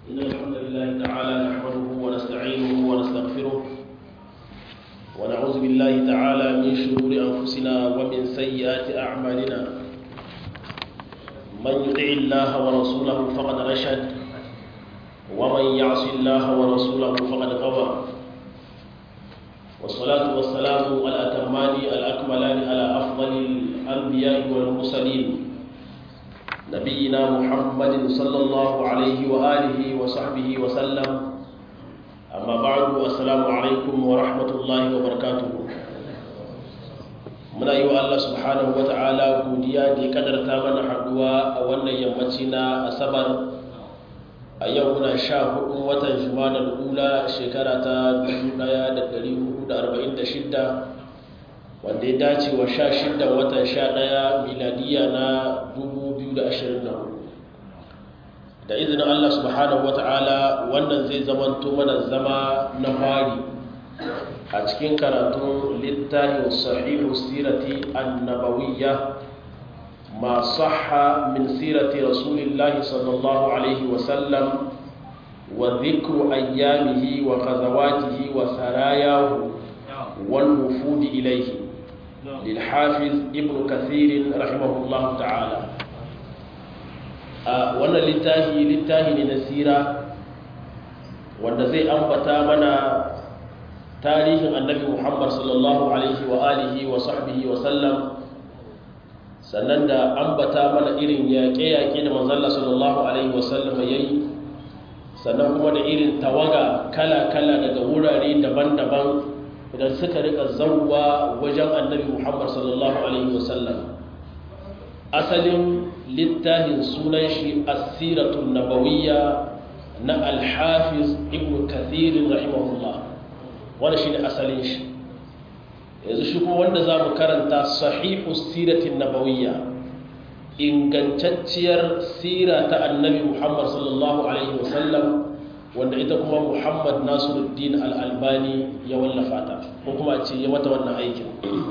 إن الحمد لله تعالى نحمده ونستعينه ونستغفره ونعوذ بالله تعالى من شرور أنفسنا ومن سيئات أعمالنا من يطع الله ورسوله فقد رشد ومن يعص الله ورسوله فقد غوى والصلاة والسلام الأتمان الأكملان على أفضل الأنبياء والمرسلين نبينا محمد صلى الله عليه وآله وصحبه وسلم أما بعد السلام عليكم ورحمة الله وبركاته muna yi wa Allah subhanahu wa ta'ala godiya da ya kadarta mana haduwa a wannan yammaci na asabar a yau muna sha hudun watan jumanar ula shekara ta 1446 wanda ya dace wa sha shida watan sha daya miladiya na 2024 da izinin Allah subhanahu wa ta'ala wannan zai zamanto mana zama na fari a cikin karatun littafin sahihu sirati annabawiyya ma sahha min sirati rasulillahi sallallahu alaihi wasallam wa dhikru ayyamihi wa ghazawatihi wa sarayahu wal wufudi ilayhi lil hafiz ibn kathir rahimahullahu ta'ala a wannan littafi littafi ne na sira wanda zai ambata mana tarihin annabi muhammad sallallahu alaihi wa alihi wa sahbihi wa sallam sannan da ambata mana irin yaƙe-yaƙe da manzalla sallallahu alaihi wa sallam ya yi sannan kuma da irin tawaga kala-kala daga wurare daban-daban idan suka rika zauwa wajen annabi muhammad sallallahu alaihi wa sallam asalin littafin sunan shi asiratun nabawiyya na alhafiz ibn kathirin rahimahullah wanda shi ne asalin shi yanzu shi kuma wanda za mu karanta sahihu siratin nabawiyya ingantacciyar sira ta annabi muhammad sallallahu alaihi wasallam wanda ita kuma muhammad nasiruddin al'albani ya wallafa ta ko kuma ce ya mata wannan aikin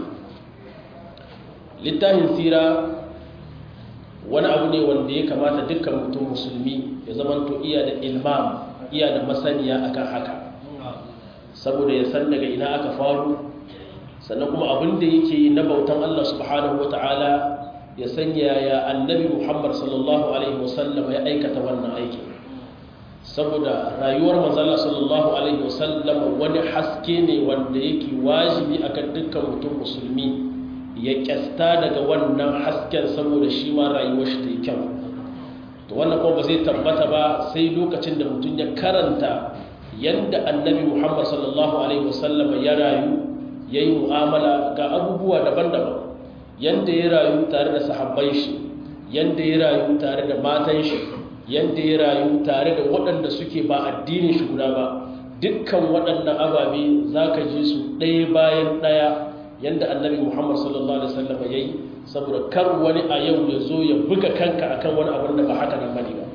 littafin sira wani abu ne wanda ya kamata dukkan mutum musulmi ya zamanto iya da ilmam iya da masaniya akan haka saboda ya san daga ina aka faru sannan kuma abin da yake yi na bautan Allah subhanahu ta'ala ya sanya ya annabi Muhammad sallallahu alaihi wasallam ya aikata wannan aikin saboda rayuwar manzala sallallahu alaihi wasallam wani haske ne wanda yake wajibi akan dukkan mutum musulmi ya kyasta daga wannan hasken saboda shi ma rayuwar shi ta yi kyau to wannan kuma ba zai tabbata ba sai lokacin da mutum ya karanta yadda annabi muhammad sallallahu alaihi wasallam ya rayu ya yi mu'amala ga abubuwa daban-daban yadda ya rayu tare da sahabbai shi yadda ya rayu tare da matan shi yadda ya rayu tare da waɗanda suke ba addinin shi guda ba dukkan waɗannan ababe za ka ji su ɗaya bayan ɗaya yadda annabi muhammad sallallahu alaihi wasallam ya yi saboda kar wani a yau ya zo ya buga kanka akan wani abin da ba haka nan bane ba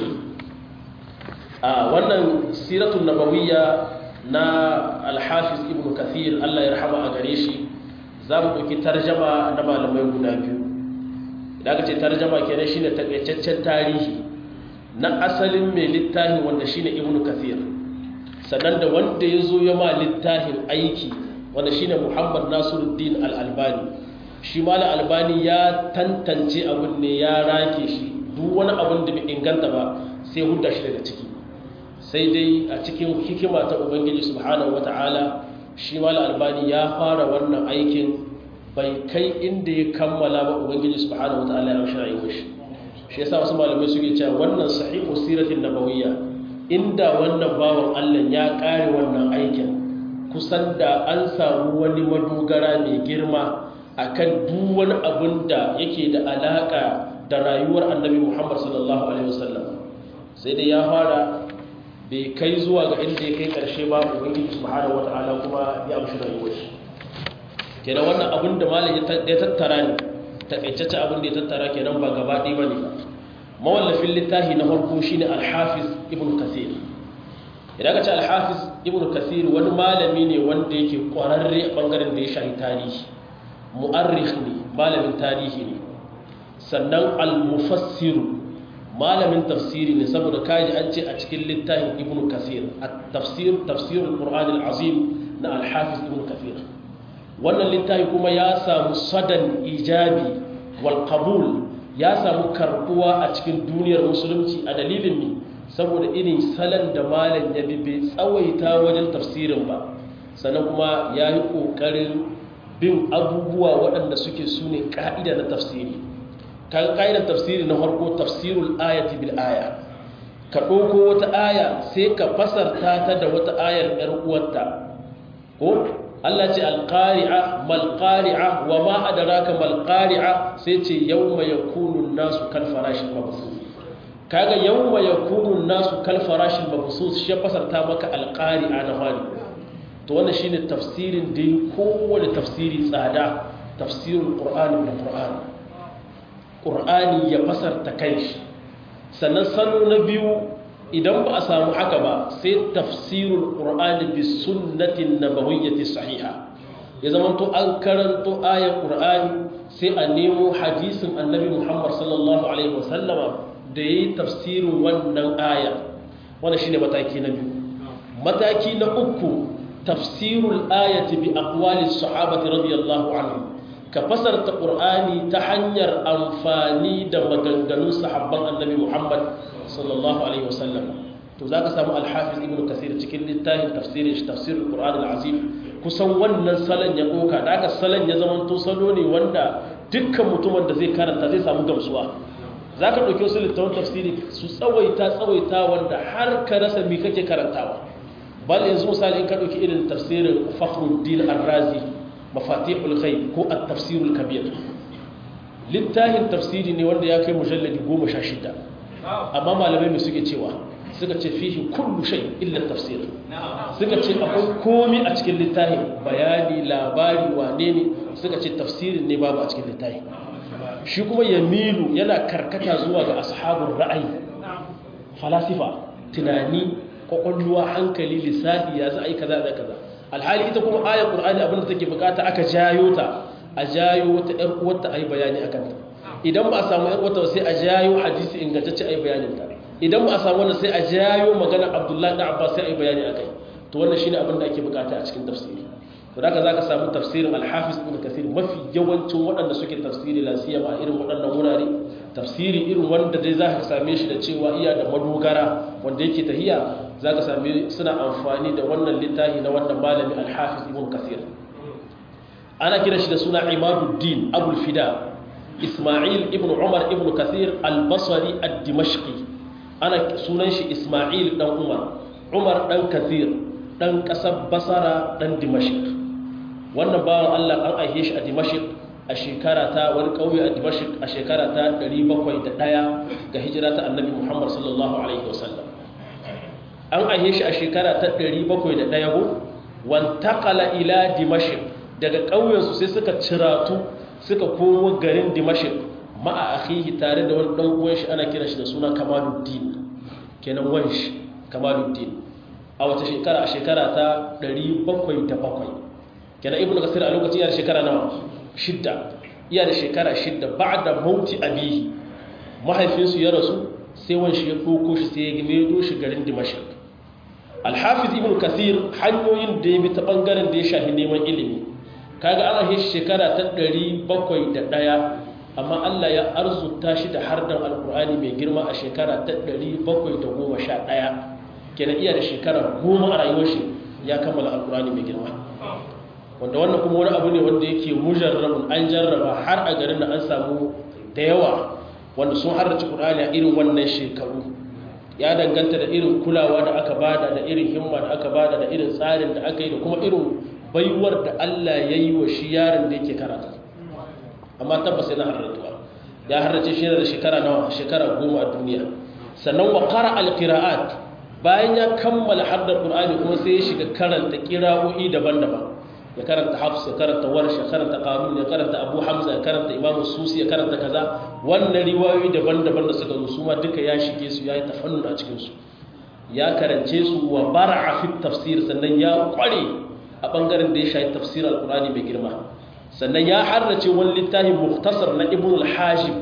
a wannan siratun nabawiyya na alhafiz ibn kathir Allah ya rahama a gare shi za mu ɗauki tarjama na malamai guda biyu idan aka ce tarjama kenan shine takaitaccen tarihi na asalin mai littafin wanda shine ibn kathir sannan da wanda ya zo ya ma littafin aiki wanda shine muhammad nasiruddin al-albani shi ma albani ya tantance abin ne ya rake shi duk wani abin da bai inganta ba sai hudda shi daga ciki sai dai a cikin hikima ta ubangiji subhanahu wata'ala shi ma albani ya fara wannan aikin bai kai inda ya kammala ba ubangiji subhanahu wata'ala ya rashin rayuwar shi shi yasa wasu malamai suke cewa wannan sahihu siratin nabawiyya inda wannan bawan Allah ya kare wannan aikin kusan da an samu wani madogara mai girma akan duk wani abin da yake da alaka da rayuwar annabi Muhammad sallallahu alaihi wasallam sai dai ya fara bai kai zuwa ga inda ya kai karshe ba ubangiji subhanahu wataala kuma ya amshi rayuwar shi kenan wannan abin da malam ya tattara ne takaitacce abin da ya tattara kenan ba gaba ɗaya bane mawallafin littafi na farko shine al-hafiz ibn kathir idan ka ce al-hafiz ibn kathir wani malami ne wanda yake kwararre a bangaren da ya shahi tarihi mu'arrikh ne malamin tarihi ne sannan al-mufassiru malamin tafsiri ne saboda kaji an ce a cikin littafin ibn kasir at-tafsir tafsir al-qur'an al-azim na al-hafiz ibn kasir wannan littafi kuma ya samu sadan ijabi wal qabul ya samu karbuwa a cikin duniyar musulunci a dalilin ne saboda irin salon da malam ya bi bai tsawaita wajen tafsirin ba sannan kuma ya yi ƙoƙarin bin abubuwa waɗanda suke su ne ƙa'ida na tafsiri kan ƙa'idar tafsiri na farko tafsirul ayati bil aya ka ɗauko wata aya sai ka fasarta ta da wata ayar ‘yar uwarta ko Allah ce alƙari'a malƙari'a wa ma adaraka malƙari'a sai ce yau mai yakunun nasu kan farashin mabasu kaga yau mai yakunun nasu kan farashin mabasu shi ya fasarta maka alƙari'a na hali to wannan shine tafsirin da kowane tafsiri tsada tafsirin ƙur'ani da ƙur'ani ƙur'ani ya fasarta kanshi sannan salo na biyu idan ba a samu haka ba sai tafsirul qur'ani bi sunnatin nabawiyyati sahiha ya zama to an karanto ayar qur'ani sai a nemo hadisin annabi Muhammad sallallahu alaihi wasallama da yayi tafsirin wannan aya wannan shine mataki na biyu mataki na uku tafsirul ayati bi aqwali sahabati radiyallahu anhum ka fasarta qur'ani ta hanyar amfani da maganganun sahabban annabi Muhammad sallallahu alaihi wasallam to zaka samu al-hafiz ibn kasir cikin littafin tafsirin shi tafsirul qur'an al-azim kusan wannan salon ya doka daga salon ya zama to salo ne wanda dukkan mutumin da zai karanta zai samu gamsuwa zaka dauke su littafin tafsiri su tsawaita tsawaita wanda har ka rasa me kake karantawa bal yanzu misali in ka dauki irin tafsirin fakhruddin ar-razi mafatihul ghaib ko at-tafsirul kabir littafin tafsiri ne wanda ya kai mujalladi 16 amma malamai mai suke cewa suka ce fihi kullu shay illa tafsir suka ce akwai komi a cikin littafi bayani labari wane ne suka ce tafsirin ne babu a cikin littafi shi kuma yamilu yana karkata zuwa ga ashabun ra'ayi falasifa tunani kwakwalwa hankali lissafi ya za a yi kaza da kaza alhali ita kuma ayar qur'ani abinda take bukata aka jayo ta a jayo wata yar uwarta ayi bayani akan ta idan ba a samu yan wata sai a jayo hadisi ingantacce ayi bayanin ta idan ba a samu wannan sai a jayo magana Abdullahi da Abbas sai ayi bayani akai to wannan shine abin da ake bukata a cikin tafsiri to haka zaka samu tafsirin Al-Hafiz Ibn Kathir mafi yawancin waɗanda suke tafsiri la siyama irin waɗannan wurare tafsiri irin wanda dai zaka same shi da cewa iya da madogara wanda yake tahiya zaka same suna amfani da wannan littafi na wannan malami Al-Hafiz Ibn Kathir ana kira shi da suna Imaduddin Abul Fida Ismail ibn Umar ibn Kathir al-Basri ad-Dimashqi ana sunan shi Ismail dan Umar Umar dan Kathir dan kasar Basra dan Dimashq wannan bawan Allah an aihe shi a Dimashq a shekara ta wani kauye a Dimashq a shekara ta 701 ga hijira ta Annabi Muhammad sallallahu alaihi wasallam an aihe shi a shekara ta 701 go wantaqala ila Dimashq daga ƙauyensu sai suka ciratu suka komo garin dimashik ma'a akhihi tare da wani dan uwan shi ana kiran shi da suna kamaluddin kenan wanshi kamaluddin a wata shekara a shekara ta 707 kenan ibnu kasir a lokacin yana shekara nawa shidda iya da shekara shidda ba'da mauti abihi mahaifinsu ya rasu sai wanshi ya ɗauko shi sai ya gimedo shi garin dimashik alhafiz ibnu kasir hanyoyin da ya bi ta bangaren da ya shafi neman ilimi kaga ana shi shekara ta ɗari bakwai da ɗaya amma Allah ya arzuta shi da hardan alkur'ani mai girma a shekara ta ɗari bakwai da goma sha ɗaya kenan iya da shekara goma a rayuwar shi ya kammala alkur'ani mai girma wanda wannan kuma wani abu ne wanda yake mujarrabun an jarraba har a garin da an samu da yawa wanda sun harrace qur'ani a irin wannan shekaru ya danganta da irin kulawa da aka bada da irin himma da aka bada da irin tsarin da aka yi da kuma irin baiwar da Allah ya yi wa shi yaron da yake karatu amma tabbas yana harratuwa ya harrace shi da shekara nawa shekara goma a duniya sannan wa qara al-qira'at bayan ya kammala haddar qur'ani kuma sai ya shiga karanta qira'o'i daban-daban ya karanta hafs ya karanta warsh ya karanta qarun ya karanta abu hamza ya karanta imam susi ya karanta kaza wannan riwayoyi daban-daban da suka zo su ma duka ya shige su yayi tafannun a cikin su ya karance su wa bar'a fi tafsir sannan ya kware a ɓangaren da ya shayi tafsir al-qur'ani mai girma sannan ya harrace wani littafin muktasar na ibn al-hajib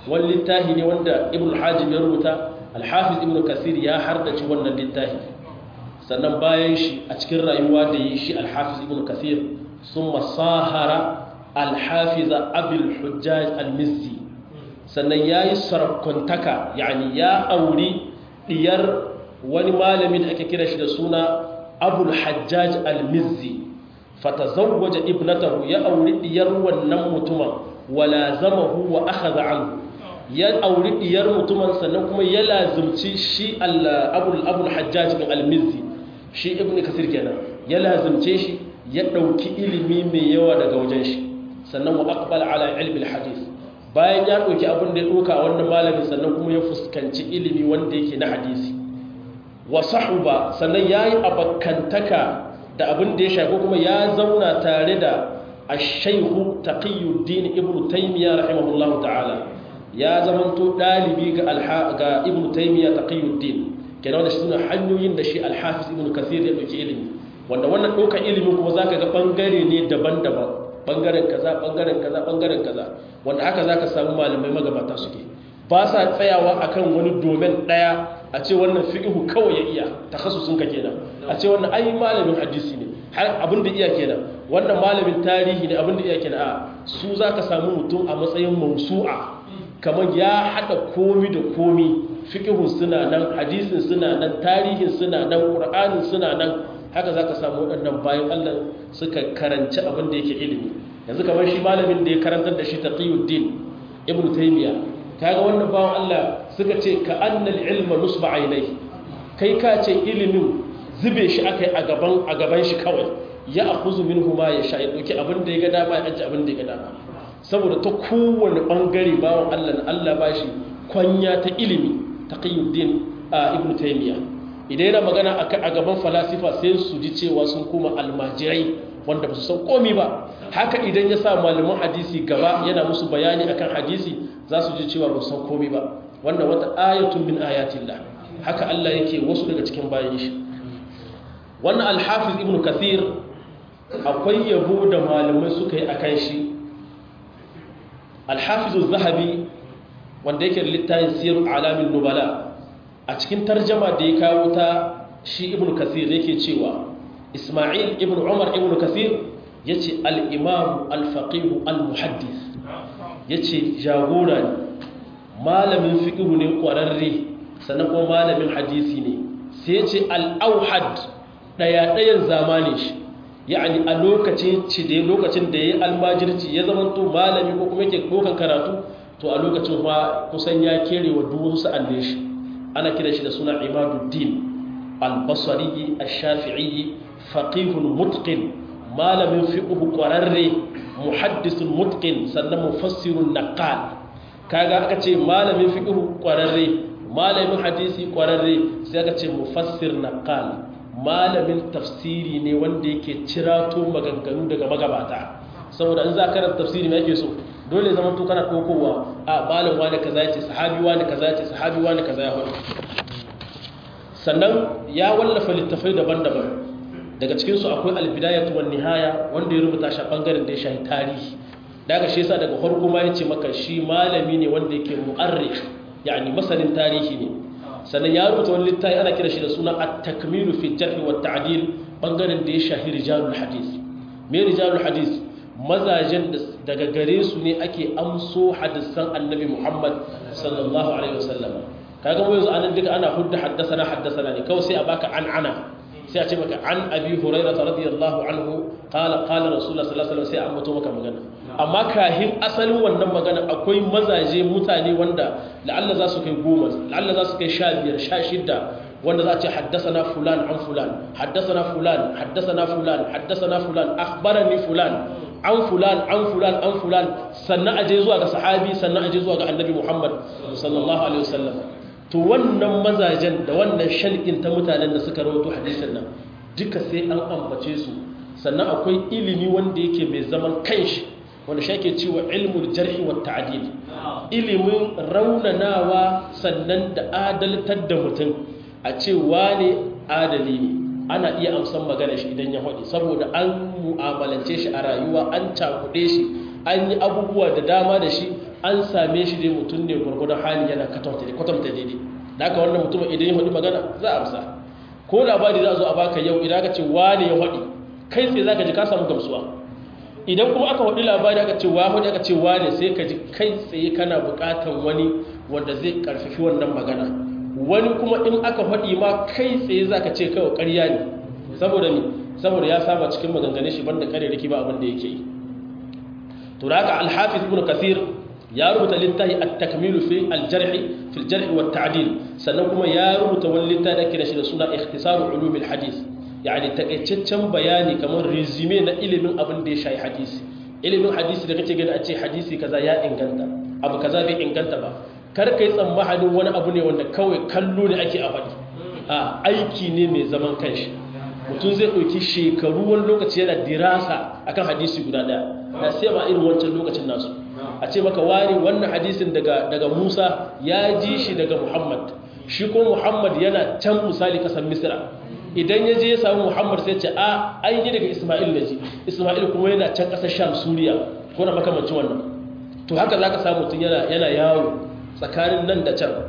wani littafi ne wanda ibn hajib ya rubuta alhafiz ibn kasir ya hardace wannan littafi sannan bayan shi a cikin rayuwa da yi shi alhafiz ibn kasir sun masahara alhafiza abil hujjaj al-mizzi sannan ya yi sarakuntaka yani ya auri diyar wani malami da ake kira shi da suna abul hajjaj al-mizzi fatazawwaja ibnatahu ya auri diyar wannan mutumin wala zamahu wa akhadha anhu ya auri diyar mutumin sannan kuma ya lazimci shi abul abul hajjaj bin al-mizzi shi ibn kasir kenan ya lazimce shi ya dauki ilimi mai yawa daga wajen shi sannan wa aqbala ala ilmi al-hadith bayan ya dauki abin da ya doka wannan malamin sannan kuma ya fuskanci ilimi wanda yake na hadisi wa sahuba sannan yayi abakantaka da abin da ya shafi kuma ya zauna tare da ash-shaykh taqiyuddin ibn taymiyyah rahimahullahu ta'ala ya zamanto dalibi ga ga ibn taymiyyah taqiyuddin kenan da shi suna hanyoyin da shi al-hafiz ibn kathir ya dauki ilimi wanda wannan ɗaukar ilimin kuma zaka ga bangare ne daban-daban bangaren kaza bangaren kaza bangaren kaza wanda haka zaka samu malamai magabata suke ba sa tsayawa akan wani domin daya a ce wannan fiqhu kawai ya iya takhassusun ka kenan a ce wannan ai malamin hadisi ne har abin da iya kenan wannan malamin tarihi ne abin da iya kenan a su zaka samu mutum a matsayin mausu'a kamar ya hada komi da komi fiqhun suna nan hadisin suna nan tarihin suna nan qur'anin suna nan haka za ka samu waɗannan bayan Allah suka karanci abin da yake ilimi yanzu kamar shi malamin da ya karantar da shi taqiyuddin ibn taymiya kaga wannan bawan Allah suka ce ka annal ilma nusba ainai kai ka ce ilimin zube shi akai a gaban a gaban shi kawai ya akhuzu minhu ma ya sha ya dauki abin da ya ga dama ya aje abin da ya ga dama saboda ta kowane bangare bawan Allah na Allah bashi kwanya ta ilimi taqiyuddin ibn taymiya idan yana magana a gaban falasifa sai su ji cewa sun kuma almajirai wanda ba su san komi ba haka idan ya sa malaman hadisi gaba yana musu bayani akan hadisi za su ji cewa ba su san komi ba wannan wata ayatun min ayatillah haka Allah yake wasu daga cikin bayan shi wannan alhafiz ibn kathir akwai yabo da malamai suka yi akan shi alhafiz zahabi wanda yake da littafin siyar alamin nubala a cikin tarjama da ya kawo ta shi ibn kasir yake cewa ismail ibn umar ibn kasir ya ce al'imamu alfaƙihu al-muhaddis ya ce jagora ne malamin fiƙihu ne ƙwararre sannan kuma malamin hadisi ne sai ya ce al'auhad ɗaya-ɗayan zamanin shi ya'ani a lokacin ci da lokacin da ya yi almajirci ya zama to malami ko kuma yake ɗaukan karatu to a lokacin kuma kusan ya kere wa duwun sa'an shi ana kira shi da suna imaduddin albasari ash-shafi'i faqihun mutqin malamin fiqh qararre muhaddisun mutqin sannan mufassirun naqal kaga aka ce malamin fiqh qararre malamin hadisi qararre sai aka ce mufassir naqal malamin tafsiri ne wanda yake cirato maganganu daga magabata saboda in za ka karanta tafsiri me yake so dole zama to kana kokowa a malam wani kaza yace sahabi wani kaza yace sahabi wani kaza ya faɗi sannan ya wallafa littafai daban-daban daga cikin su akwai al-bidayatu wan nihaya wanda ya rubuta shi a bangaren da ya shafi tarihi daga shi yasa daga farko ma yace maka shi malami ne wanda yake mu'arrikh yani masanin tarihi ne sannan ya rubuta wani littafi ana kira shi da suna at-takmilu fi jarh wa ta'dil bangaren da ya shafi rijalul hadith me rijalul hadith mazajen daga gare su ne ake amso hadisan annabi Muhammad sallallahu alaihi wasallam kaga mu yanzu anan duka ana hudda haddasana haddasana ne kawai sai a baka an ana sai a ce maka an abi hurairah radiyallahu anhu qala qala rasulullah sallallahu alaihi wasallam sai a ambato maka magana amma kahin asalin wannan magana akwai mazaje mutane wanda la'alla za su kai goma la'alla za su kai sha biyar sha shidda wanda za a ce haddasana fulan an fulan haddasana fulan haddasana fulan haddasana fulan akhbarani fulan an fulan an fulan an fulan sannan aje zuwa ga sahabi sannan aje zuwa ga annabi Muhammad sallallahu alaihi wasallam to wannan mazajen da wannan shalqin ta mutanen da suka rawaito hadisin nan duka sai an ambace su sannan akwai ilimi wanda yake mai zaman kanshi wanda shi ake cewa ilmul jarhi wa ta'dil ilimin raunanawa sannan da adaltar da mutum a ce wane adali ne ana iya amsan magana shi idan ya haɗe saboda an mu'amalance shi a rayuwa an cakuɗe shi an yi abubuwa da dama da shi an same shi dai mutum ne gwargwadon hali yana kwatanta daidai da haka wannan mutum idan ya faɗi magana za a amsa ko labari za a zo a baka yau idan aka ce wane ya faɗi kai tsaye za ka ji ka samu gamsuwa idan kuma aka faɗi labari aka ce wa faɗi aka ce wane sai ka ji kai tsaye kana buƙatar wani wanda zai ƙarfafi wannan magana wani kuma in aka faɗi ma kai tsaye za ka ce kawai ƙarya ne saboda ne saboda ya saba cikin maganganun shi banda kare riki ba abin da yake yi to da haka alhafiz ibn kathir ya rubuta littafi at-takmilu fi al-jarh fi al-jarh wa at-ta'dil sannan kuma ya rubuta wani littafi da kira shi da suna ikhtisar ulum al-hadith yani takaitaccen bayani kamar resume na ilimin abin da ya shayi hadisi ilimin hadisi da kake gani a ce hadisi kaza ya inganta abu kaza bai inganta ba kar kai tsammanin wani abu ne wanda kawai kallo ne ake a faɗi a aiki ne mai zaman kanshi mutum zai ɗauki shekaru wani lokaci yana dirasa akan hadisi guda ɗaya na sai ma irin wancan lokacin nasu a ce maka wani wannan hadisin daga daga Musa ya ji shi daga Muhammad shi ko Muhammad yana can misali kasan Misra idan ya je ya samu Muhammad sai ce a an yi daga Isma'il da ji Isma'il kuma yana can kasar Sham Suriya ko na makamancin wannan to haka zaka samu mutum yana yana yawo tsakanin nan da can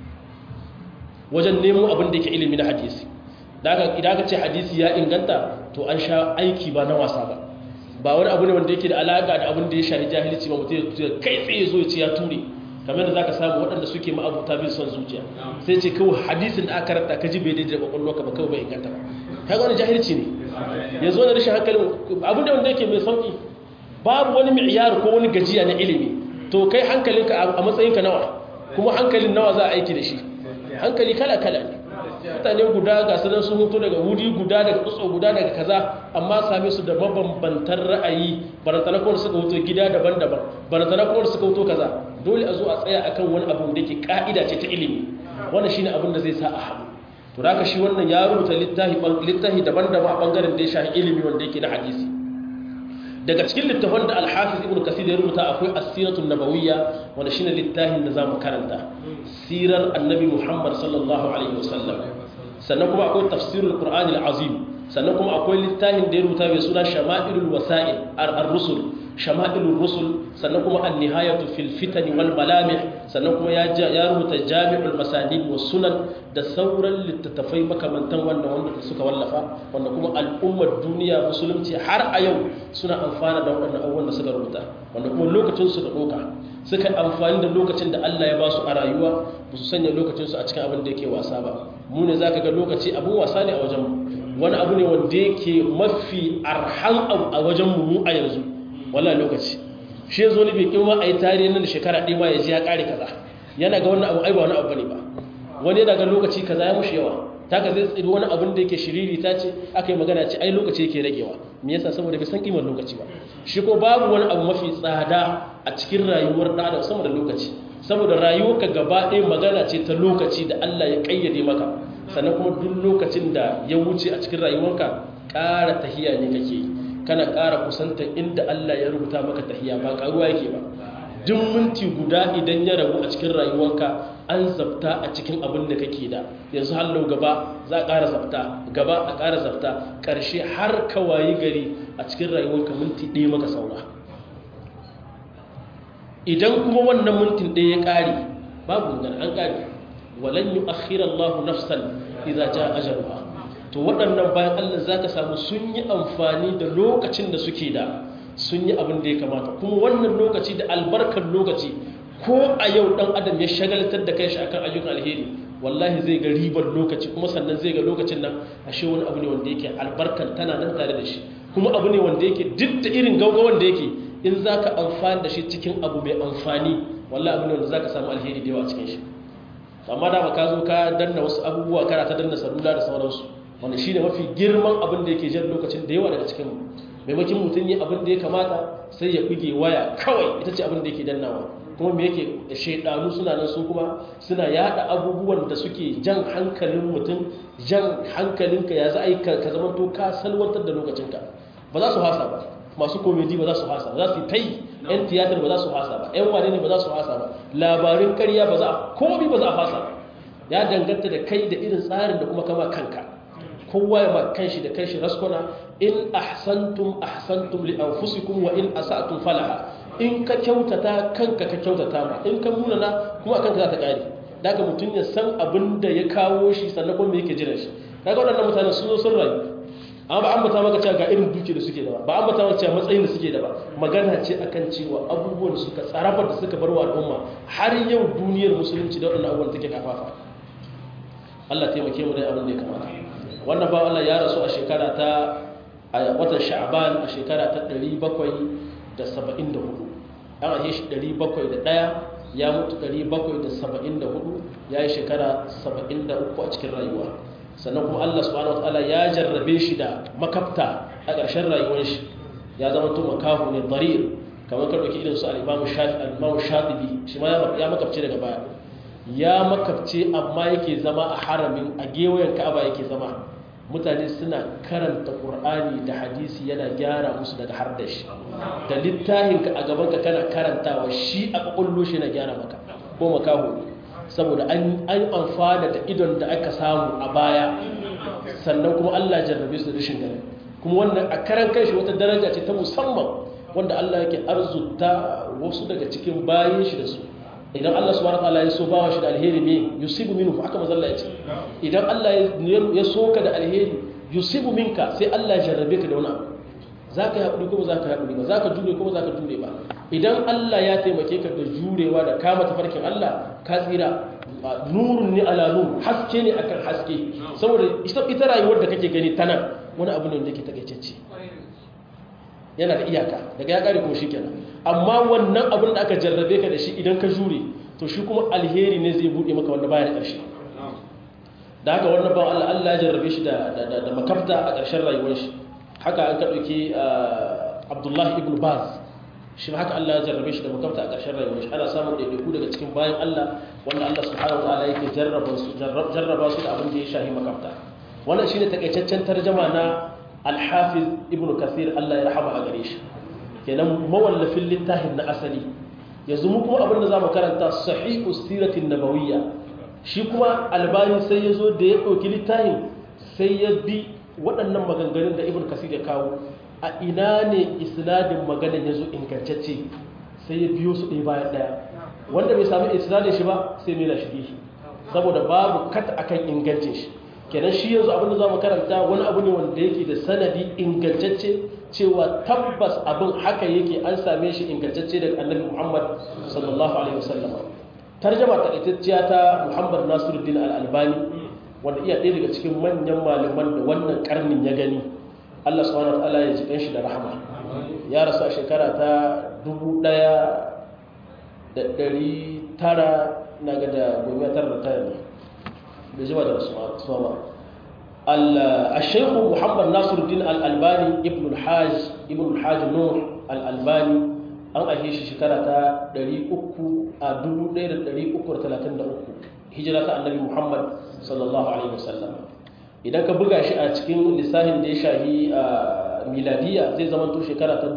wajen nemo abin da yake ilimi na hadisi idan aka ce hadisi ya inganta to an sha aiki ba na wasa ba ba wani abu ne wanda yake da alaka da abin da ya shahi jahilci ba mutum ya kai tsaye zo ya ce ya ture kamar da zaka samu waɗanda suke ma'abuta bin son zuciya sai ce kawai hadisin da aka karanta ka ji bai daidai da kwakwalwa ka ba kawai bai inganta ba kaga wani jahilci ne yanzu wani rashin hankali abin da wanda yake mai sauki babu wani mi'yar ko wani gajiya na ilimi to kai hankalinka a matsayinka nawa kuma hankalin nawa za a aiki da shi hankali kala kala ne mutane guda ga sanar sun hoto daga wuri guda daga tsotso guda daga kaza amma same su da mabambantan ra'ayi barantana kuma suka hoto gida daban-daban barantana kuma suka hoto kaza dole a zo a tsaya akan wani abu da ke ka'ida ce ta ilimi wannan shine abin da zai sa a haɗu to da shi wannan ya rubuta littafi daban-daban a bangaren da ya shafi ilimi wanda yake na hadisi daga cikin littafin da alhafiz ibn kasir ya rubuta akwai asiratun nabawiyya wanda shine littafin da zamu karanta sirar annabi muhammad sallallahu alaihi wasallam sannan kuma akwai tafsirul qur'ani al-azim sannan kuma akwai littafin da ya rubuta mai suna shama'ilul wasa'il ar-rusul shama'ilul rusul sannan kuma an-nihayatu fil fitani wal malamih sannan kuma ya ya rubuta jami'ul masanid was sunan da sauran littattafai makamantan wanda wanda suka wallafa wanda kuma al'ummar duniya musulunci har a yau suna amfana da waɗannan abubuwan da suka rubuta wanda kuma lokacin su da doka suka amfani da lokacin da Allah ya ba su a rayuwa ba su sanya lokacin su a cikin abin da yake wasa ba mu ne zaka ga lokaci abun wasa ne a wajen mu wani abu ne wanda yake mafi arhan abu a wajen mu a yanzu wallahi lokaci shi yazo ne bai kima a yi tarihi nan da shekara ɗaya ma ya ji ya ƙare kaza yana ga wannan abu ai ba wani abu bane ba wani yana ga lokaci kaza ya mushi yawa ta ka zai tsiri wani abin da yake shiriri ta ce aka yi magana ce ai lokaci yake ragewa me yasa saboda bai san kimar lokaci ba shi ko babu wani abu mafi tsada a cikin rayuwar ɗa da sama da lokaci saboda rayuwarka gaba ɗaya magana ce ta lokaci da Allah ya ƙayyade maka sannan kuma duk lokacin da ya wuce a cikin rayuwarka ƙara tahiya ne kake yi kana ƙara kusantar inda Allah ya rubuta maka tahiya ba ƙaruwa yake ba duk minti guda idan ya ragu a cikin rayuwarka an zabta a cikin abin da kake da yanzu hallo gaba za a ƙara zabta gaba a ƙara zabta ƙarshe har ka wayi gari a cikin rayuwarka minti ɗaya maka saura idan kuma wannan mintin ɗaya ya ƙare babu magana an ƙare walan yi akhirallahu nafsan idza jaa ajaluha to waɗannan bayan Allah zaka samu sun yi amfani da lokacin da suke da sun yi abin da ya kamata kuma wannan lokaci da albarkar lokaci ko a yau ɗan adam ya shagaltar da kai shi akan ayyukan alheri wallahi zai ga ribar lokaci kuma sannan zai ga lokacin nan ashe wani abu ne wanda yake albarkar tana nan tare da shi kuma abu ne wanda yake duk da irin gaugawan da yake in za ka amfani da shi cikin abu mai amfani wallahi abu ne wanda za ka samu alheri da yawa cikin shi amma da ka zo ka danna wasu abubuwa kana ta danna salula da sauransu wanda shi ne mafi girman abin da yake jan lokacin da yawa daga cikin mu maimakin mutum yi abin da ya kamata sai ya buge waya kawai ita ce abin da yake dannawa kuma me yake shaidanu suna nan su kuma suna yada abubuwan da suke jan hankalin mutum jan hankalinka ya za a yi ka zama to ka salwantar da lokacinka ba za su hasa ba masu komedi ba za su hasa za su yi ta yi yan tiyatar ba za su hasa ba yan wane ne ba za su hasa ba labarin karya ba za a komi ba za a hasa ya danganta da kai da irin tsarin da kuma kama kanka kowa ya ma kanshi da kanshi raskwana in ahsantum ahsantum li anfusikum wa in asa'tum falaha in ka kyautata kanka ka kyautata ma in ka munana kuma kanka za ta kare daga mutum ya san abin da ya kawo shi sannan kuma yake jiran shi kaga waɗannan mutane sun zo sun rayu amma ba an bata maka cewa ga irin duki da suke da ba ba an bata maka cewa matsayin da suke da ba magana ce akan cewa abubuwan da suka tsarafa da suka bar wa al'umma har yau duniyar musulunci da waɗannan abubuwan take kafafa Allah taimake mu dai abin da ya kamata wannan ba Allah ya rasu a shekara ta a watan Sha'ban a shekara ta 774 an ahe shi 701 ya mutu 774 ya yi shekara 73 a cikin rayuwa sannan kuma Allah subhanahu wataala ya jarrabe shi da makafta a ƙarshen rayuwar shi ya zama to makahu ne darir kamar ka dauki irin su al-Imam Shafi al-Imam Shatibi shi ma ya makafce daga baya ya makafce amma yake zama a haramin a gewayen Ka'aba yake zama mutane suna karanta Qur'ani da hadisi yana gyara musu daga har da shi da littafin ka a gaban ka kana karantawa shi a kokollo shi na gyara maka ko makahu ne saboda an amfana da idon da aka samu a baya sannan kuma Allah jarrabe su da rashin gani kuma wannan a karan kanshi wata daraja ce ta musamman wanda Allah yake arzuta wasu daga cikin bayin shi da su idan Allah subhanahu wataala ya so bawa shi da alheri ne yusibu minhu haka manzo Allah ya ce idan Allah ya so ka da alheri yusibu minka sai Allah ya jarrabe ka da wani abu zaka yi hakuri kuma zaka yi hakuri ba zaka jure kuma zaka jure ba idan Allah ya taimake ka da jurewa da kama tafarkin Allah ka tsira nurun ne ala nur haske ne akan haske saboda ita rayuwar da kake gani tana wani abu ne da ke takaitacce yana da iyaka daga ya kare kuma shikenan amma wannan abin da aka jarrabe ka da shi idan ka jure to shi kuma alheri ne zai bude maka wanda baya da ƙarshe da haka wannan ba Allah Allah ya jarrabe shi da da makafta a ƙarshen rayuwar shi haka an ka dauki Abdullah ibn Baz shi haka Allah ya jarrabe shi da makafta a ƙarshen rayuwar shi ana samun ɗaiɗaiku daga cikin bayan Allah wanda Allah subhanahu wa ta'ala yake jarraba su jarraba su da abin da ya shahi makafta wannan shine takaitaccen tarjuma na Al-Hafiz Ibn Kathir Allah ya rahama a gare shi kenan mawallafin littafin na asali yanzu mu kuma abin da zamu karanta sahihu siratin nabawiyya shi kuma albani sai ya zo da ya ɗauki littafin sai ya bi waɗannan maganganun da Ibn Kathir ya kawo a ina ne isnadin maganar ya zo ingantacce sai ya biyo su ɗaya bayan ɗaya wanda bai sami isnadin shi ba sai mai shi saboda babu kat akan ingancin shi kenan shi yanzu abin da za mu karanta wani abu ne wanda yake da sanadi ingantacce cewa tabbas abin haka yake an same shi ingantacce daga annabi muhammad sallallahu alaihi wasallam tarjama takaitacciya ta muhammad nasiruddin al-albani wanda iya ɗaya daga cikin manyan malaman da wannan karnin ya gani Allah subhanahu wa ta'ala ya ji shi da rahama ya rasu a shekara ta dubu ɗaya da ɗari tara na ga da goma tara da tara ne da jima da rasuwa ba al-shaykhu muhammad nasiruddin al-albani ibn al-hajj ibn al-hajj nur al-albani an ahe shi shekara ta 300 a 1333 hijira ta annabi muhammad sallallahu alaihi wasallam idan ka buga shi a cikin lissafin da ya shahi a miladiya zai zama to shekara ta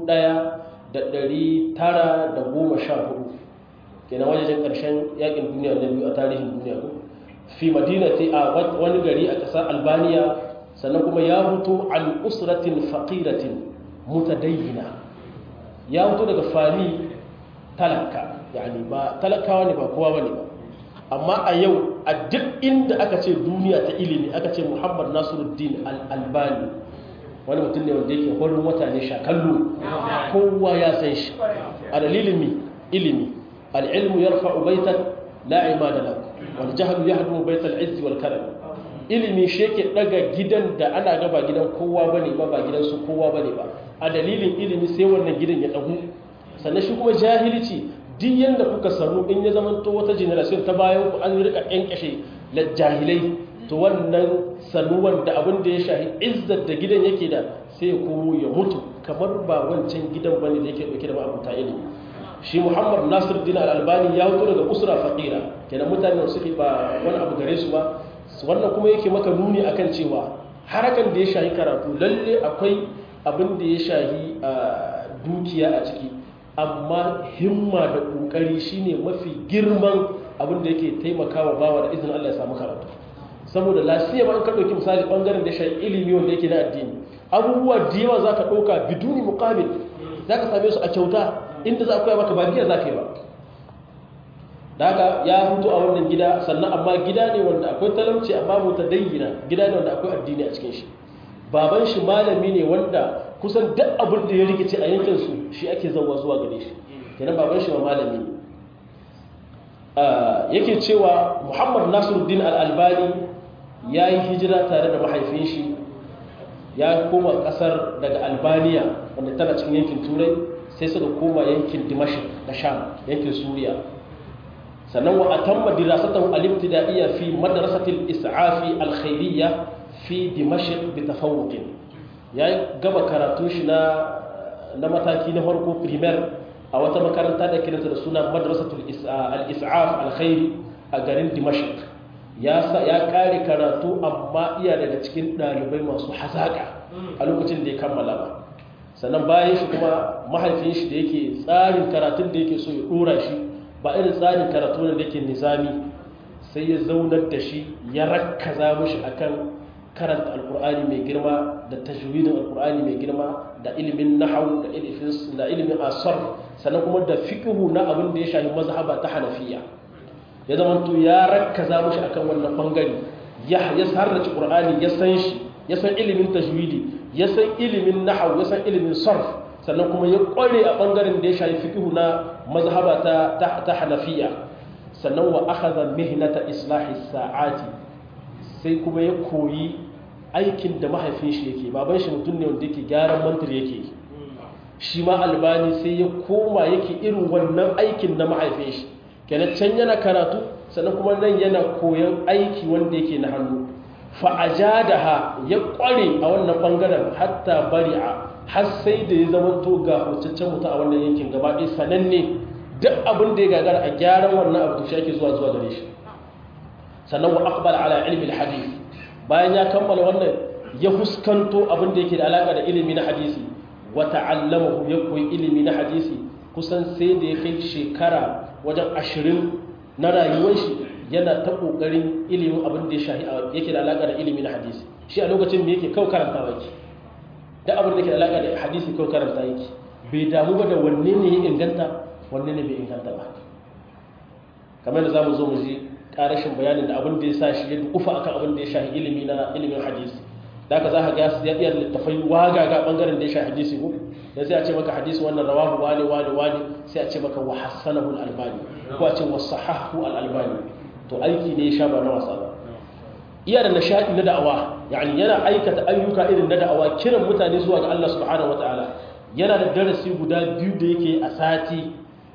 1914 kenan wajen ƙarshen yakin duniya na biyu a tarihin duniya ko fi madinati a wani gari a ƙasar albaniya sannan kuma ya hutu an usratin faƙiratin mutadayyina ya hutu daga fami talaka yani ba talakawa ne ba kowa bane ba amma a yau a duk inda aka ce duniya ta ilimi aka ce muhammad nasiruddin al-albani wani mutum ne wanda yake horin wata ne shakallu kowa ya san shi a dalilin mi ilimi al-ilmu yarfa'u baitan la imada lahu wal jahlu yahdu baital izzi wal karam ilimi shi yake daga gidan da ana gaba gidan kowa bane ba ba gidan su kowa bane ba a dalilin ilimi sai wannan gidan ya dagu sannan shi kuma jahilci duk yanda kuka sanu in ya zama to wata generation ta bayan ku an rika kankashe la jahilai to wannan sanuwan da abin da ya shahi izzar da gidan yake da sai ya komo ya mutu kamar ba wancan gidan bane da yake dauke da ma'abuta ilimi shi muhammad nasir din al-albani ya fito daga usra faqira kenan mutane da suke ba wani abu gare su ba wannan kuma yake maka nuni akan cewa harakan da ya shahi karatu lalle akwai abin da ya shahi dukiya a ciki amma himma da kokari shine mafi girman abin da yake taimakawa bawa da izinin Allah ya samu karatu saboda lasiya ba in ka dauki misali bangaren da ya shahi ilimi wanda yake na addini abubuwa da yawa zaka dauka biduni muqabil za ka same su a kyauta inda za a koya maka ba biya za ka yi ba da haka ya fito a wannan gida sannan amma gida ne wanda akwai talauci amma mu dayyina gida ne wanda akwai addini a cikin shi baban shi malami ne wanda kusan duk abin da ya rikice a yankin su shi ake zauwa zuwa gare shi kenan baban shi ma malami ne yake cewa Muhammad Nasiruddin Al-Albani ya yi hijira tare da mahaifin shi ya koma kasar daga Albania wanda tana cikin yankin Turai sai suka koma yankin Dimashq da Sham yankin Suriya sannan wa atamma dirasatahu al-ibtida'iyya fi madrasati al-is'afi al-khairiyya fi dimashq bi tafawuq ya gaba karatu shi na na mataki na farko primaire a wata makaranta da kiranta da suna madrasatul al-is'af al-khairi a garin dimashq ya ya kare karatu amma iya daga cikin dalibai masu hazaka a lokacin da ya kammala ba sannan bayan shi kuma mahaifin shi da yake tsarin karatun da yake so ya dora shi ba irin tsarin karatu ne da yake nizami sai ya zaunar da shi ya rakkaza mishi akan karanta alkur'ani mai girma da tajwidin alkur'ani mai girma da ilimin nahwu da ilimin da ilimin asar sannan kuma da fiqhu na abin da ya shafi mazhaba ta hanafiya ya zama to ya rakkaza mishi akan wannan bangare ya ya sarrace qur'ani ya san shi ya san ilimin tajwidi ya san ilimin nahwu ya san ilimin sarf sannan kuma ya kware a bangaren da ya shafi fiqhu na mazhaba ta ta hanafiya sannan wa akhadha mihnata islahi sa'ati sai kuma ya koyi aikin da mahaifin shi yake baban shi mutum ne wanda yake gyaran mantar yake shi ma albani sai ya koma yake irin wannan aikin na mahaifin shi kenan can yana karatu sannan kuma nan yana koyon aiki wanda yake na hannu fa'ajadaha ya kware a wannan bangaren hatta bari'a har sai da ya zama to ga hocaccen mutum a wannan yankin gaba ɗaya sananne duk abin da ya gagara a gyaran wannan abu to shi ake zuwa zuwa gare shi sannan wa aqbal ala ilmi alhadith bayan ya kammala wannan ya fuskanto abin da yake da alaka da ilimi na hadisi wa ta'allamahu ya koyi ilimi na hadisi kusan sai da ya kai shekara wajen ashirin na rayuwar shi yana ta kokarin ilimin abin da ya shahi yake da alaka da ilimi na hadisi shi a lokacin da yake kawai karanta yake da abin da yake da alaka da hadisi kawai karanta yake bai damu ba da wanne ne ya inganta wanne ne bai inganta ba kamar da zamu zo mu ji karashin bayanin da abin da ya sa shi ya dukufa akan abin da ya shahi ilimi na ilimin hadisi da ka za ka ga ya iya littafai waga ga bangaren da ya shahi hadisi ko da sai a ce maka hadisi wannan rawahu wani wani wani sai a ce maka wa hasanahu al-albani ko a ce wa sahahu al-albani to aiki ne ya sha ba na wasa ba iya da nishadi na da'awa yani yana aikata ayyuka irin na da'awa kiran mutane zuwa ga Allah subhanahu wataala yana da darasi guda biyu da yake a sati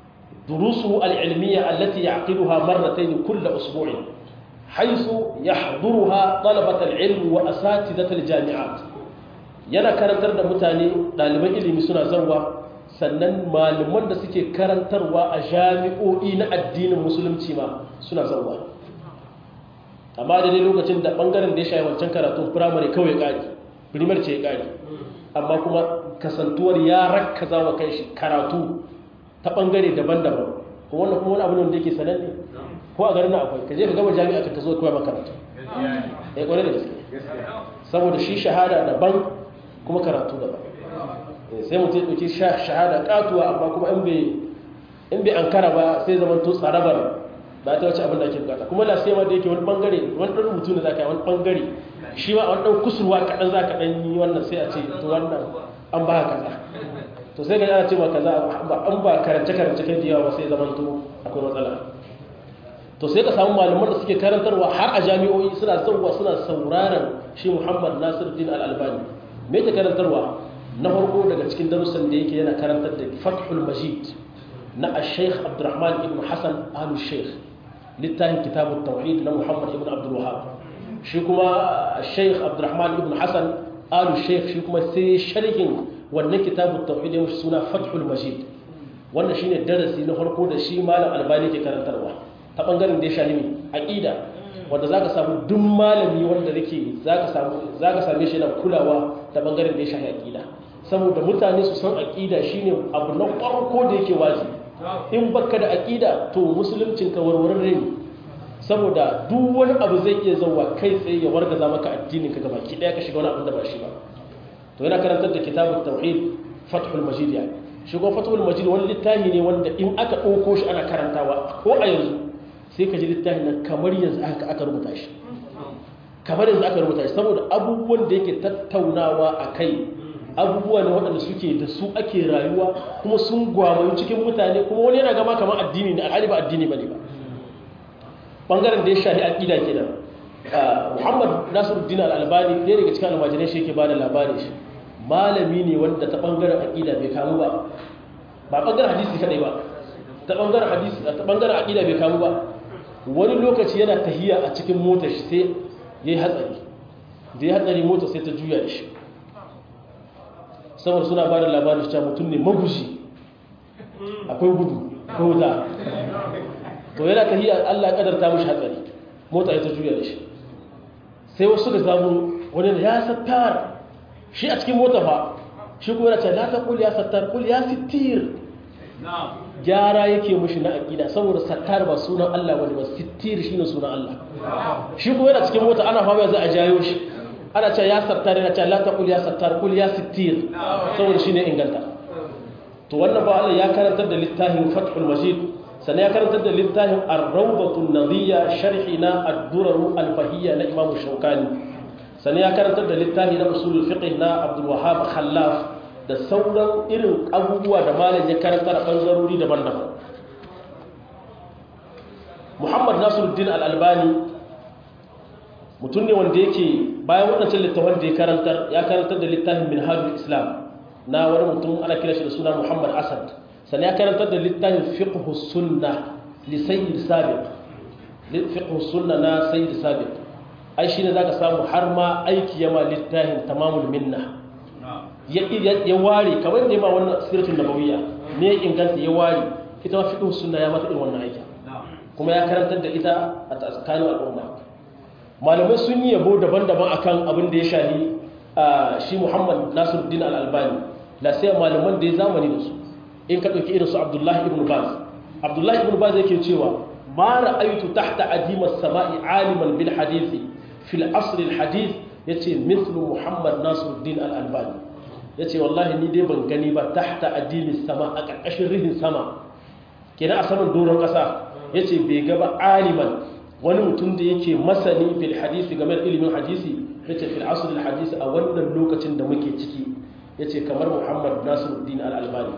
durusu al-ilmiyya allati ya'qiluha marratayn kull usbu'in haythu yahdhuruha talabat al-ilm wa asatidat al-jami'at yana karantar da mutane ɗaliban ilimi suna zarwa sannan malaman da suke karantarwa a jami'o'i na addinin musulunci ma suna zarwa amma da dai lokacin da ɓangaren da ya shayi wancan karatun firamare kawai ƙari firimar ce ya ƙari amma kuma kasantuwar ya rakkaza wa kai shi karatu ta ɓangare daban-daban ko wannan kuma wani abu ne wanda yake sananne ko a garin akwai ka je ka gama jami'a ka ta zo koya makaratu ya ƙware da gaske saboda shi shahada daban kuma karatu daban sai mutum ya ɗauki shahada ƙatuwa amma kuma in bai an kara ba sai zaman to tsarabar ba ta wace abin da ake bukata kuma la sai ma da yake wani bangare wani ɗan rubutu ne za ka yi wani bangare shi ma wani ɗan kusurwa kaɗan za ka ɗan yi wannan sai a ce to wannan an ba kaza to sai ga yana ce ma kaza an ba karance karance kai yawa ba sai zaman to akwai matsala to sai ka samu malaman da suke karantarwa har a jami'o'i suna sauwa suna sauraron shi muhammad nasiruddin al-albani me ta karantarwa na farko daga cikin darussan da yake yana karantar da fathul majid na al-sheikh abdurrahman ibn hassan alu sheikh littafin kitabun tauhid na muhammad ibn abdul wahab shi kuma al-sheikh abdurrahman ibn hassan alu sheikh shi kuma sai sharhin wannan kitabun tauhid ya suna fathul majid wannan shine darasi na farko da shi malam albani ke karantarwa ta bangaren da ya shahimi aqida wanda za ka samu duk malami wanda yake za ka same shi yana kulawa ta bangaren da ya shahi aƙida saboda mutane su san aƙida shine abu na farko da yake wazi in baka da aƙida to musuluncin ka warwararre ne saboda duk wani abu zai iya zauwa kai tsaye ya wargaza maka addinin ka gaba ki daya ka shiga wani abin da ba shi ba to yana karantar da kitabut tauhid fathul majid ya shi kuma fatul majid wani littafi ne wanda in aka ɗauko shi ana karantawa ko a yanzu sai ka ji littafin nan kamar yanzu aka aka rubuta shi kamar yanzu aka rubuta shi saboda abubuwan da yake tattaunawa a kai abubuwa ne waɗanda suke da su ake rayuwa kuma sun gwamayu cikin mutane kuma wani yana gama kamar addini ne alhali ba addini ba ne ba ɓangaren da ya shahi aƙida kenan muhammad nasiruddin al'albani ɗaya daga cikin almajirai shi yake ba da labarin shi malami ne wanda ta ɓangaren aƙida bai kamu ba ba ɓangaren hadisi kaɗai ba ta ɓangaren hadisi ta ɓangaren aƙida bai kamu ba wani lokaci yana tahiya a cikin motar shi sai ya yi hatsari da ya hatsari motar sai ta juya da shi saboda suna ba da labarin cewa mutum ne magushi akwai gudu ko wuta to yana tahiya Allah ya kadarta mishi hatsari mota ya ta juya da shi sai wasu suka samu wani da ya sattar shi a cikin mota fa shi kuma yana ce la taqul ya sattar qul ya sittir gyara yake mushi na aqida saboda sattar ba sunan Allah bane ba sittir shine sunan Allah shi kuma yana cikin mota ana fama za a jayo shi ana ce ya sattar yana ce la taqul ya sattar qul ya sittir saboda shine inganta to wannan ba Allah ya karantar da littafin Fathul Majid sannan ya karantar da littafin Ar-Rawdatun Nadiyya sharhi na Ad-Durar Al-Bahiyya na Imam Shawkani sannan ya karantar da littafi na Usul Fiqh na Abdul Wahhab Khallaf da sauran irin abubuwa da malam ya karantar a bangarori daban-daban Muhammad Nasiruddin Al-Albani mutum ne wanda yake bayan waɗancan littafan da ya karantar ya karantar da littafin Minhajul Islam na wani mutum ana kira shi da suna Muhammad Asad sannan ya karantar da littafin fiqhu sunna li sayyid sabiq fiqhu sunna na sayyid sabiq ai shine zaka samu har ma aiki yama littafin tamamul minna ya ya ware kamar da ma wannan siratul nabawiyya ne inganta ya ware ita ma fiqhu sunna ya mata irin wannan aiki kuma ya karantar da ita a tsakanin al'umma malamai sun yi yabo daban-daban akan abin da ya shahi shi Muhammad Nasiruddin Al-Albani la sai malaman da ya zamani da su in ka dauki irin su Abdullah ibn Baz Abdullah ibn Baz yake cewa ma ra'aytu tahta adima as-sama'i aliman bil hadisi fil asr al hadith yace mithlu Muhammad Nasiruddin Al-Albani yace wallahi ni dai ban gani ba tahta adimi sama a karkashin rihin sama kenan a saman doron kasa yace bai ga ba aliman wani mutum da yake masani fil hadisi game da ilimin hadisi yace fil asr al hadisi a wannan lokacin da muke ciki yace kamar Muhammad Nasiruddin Al-Albani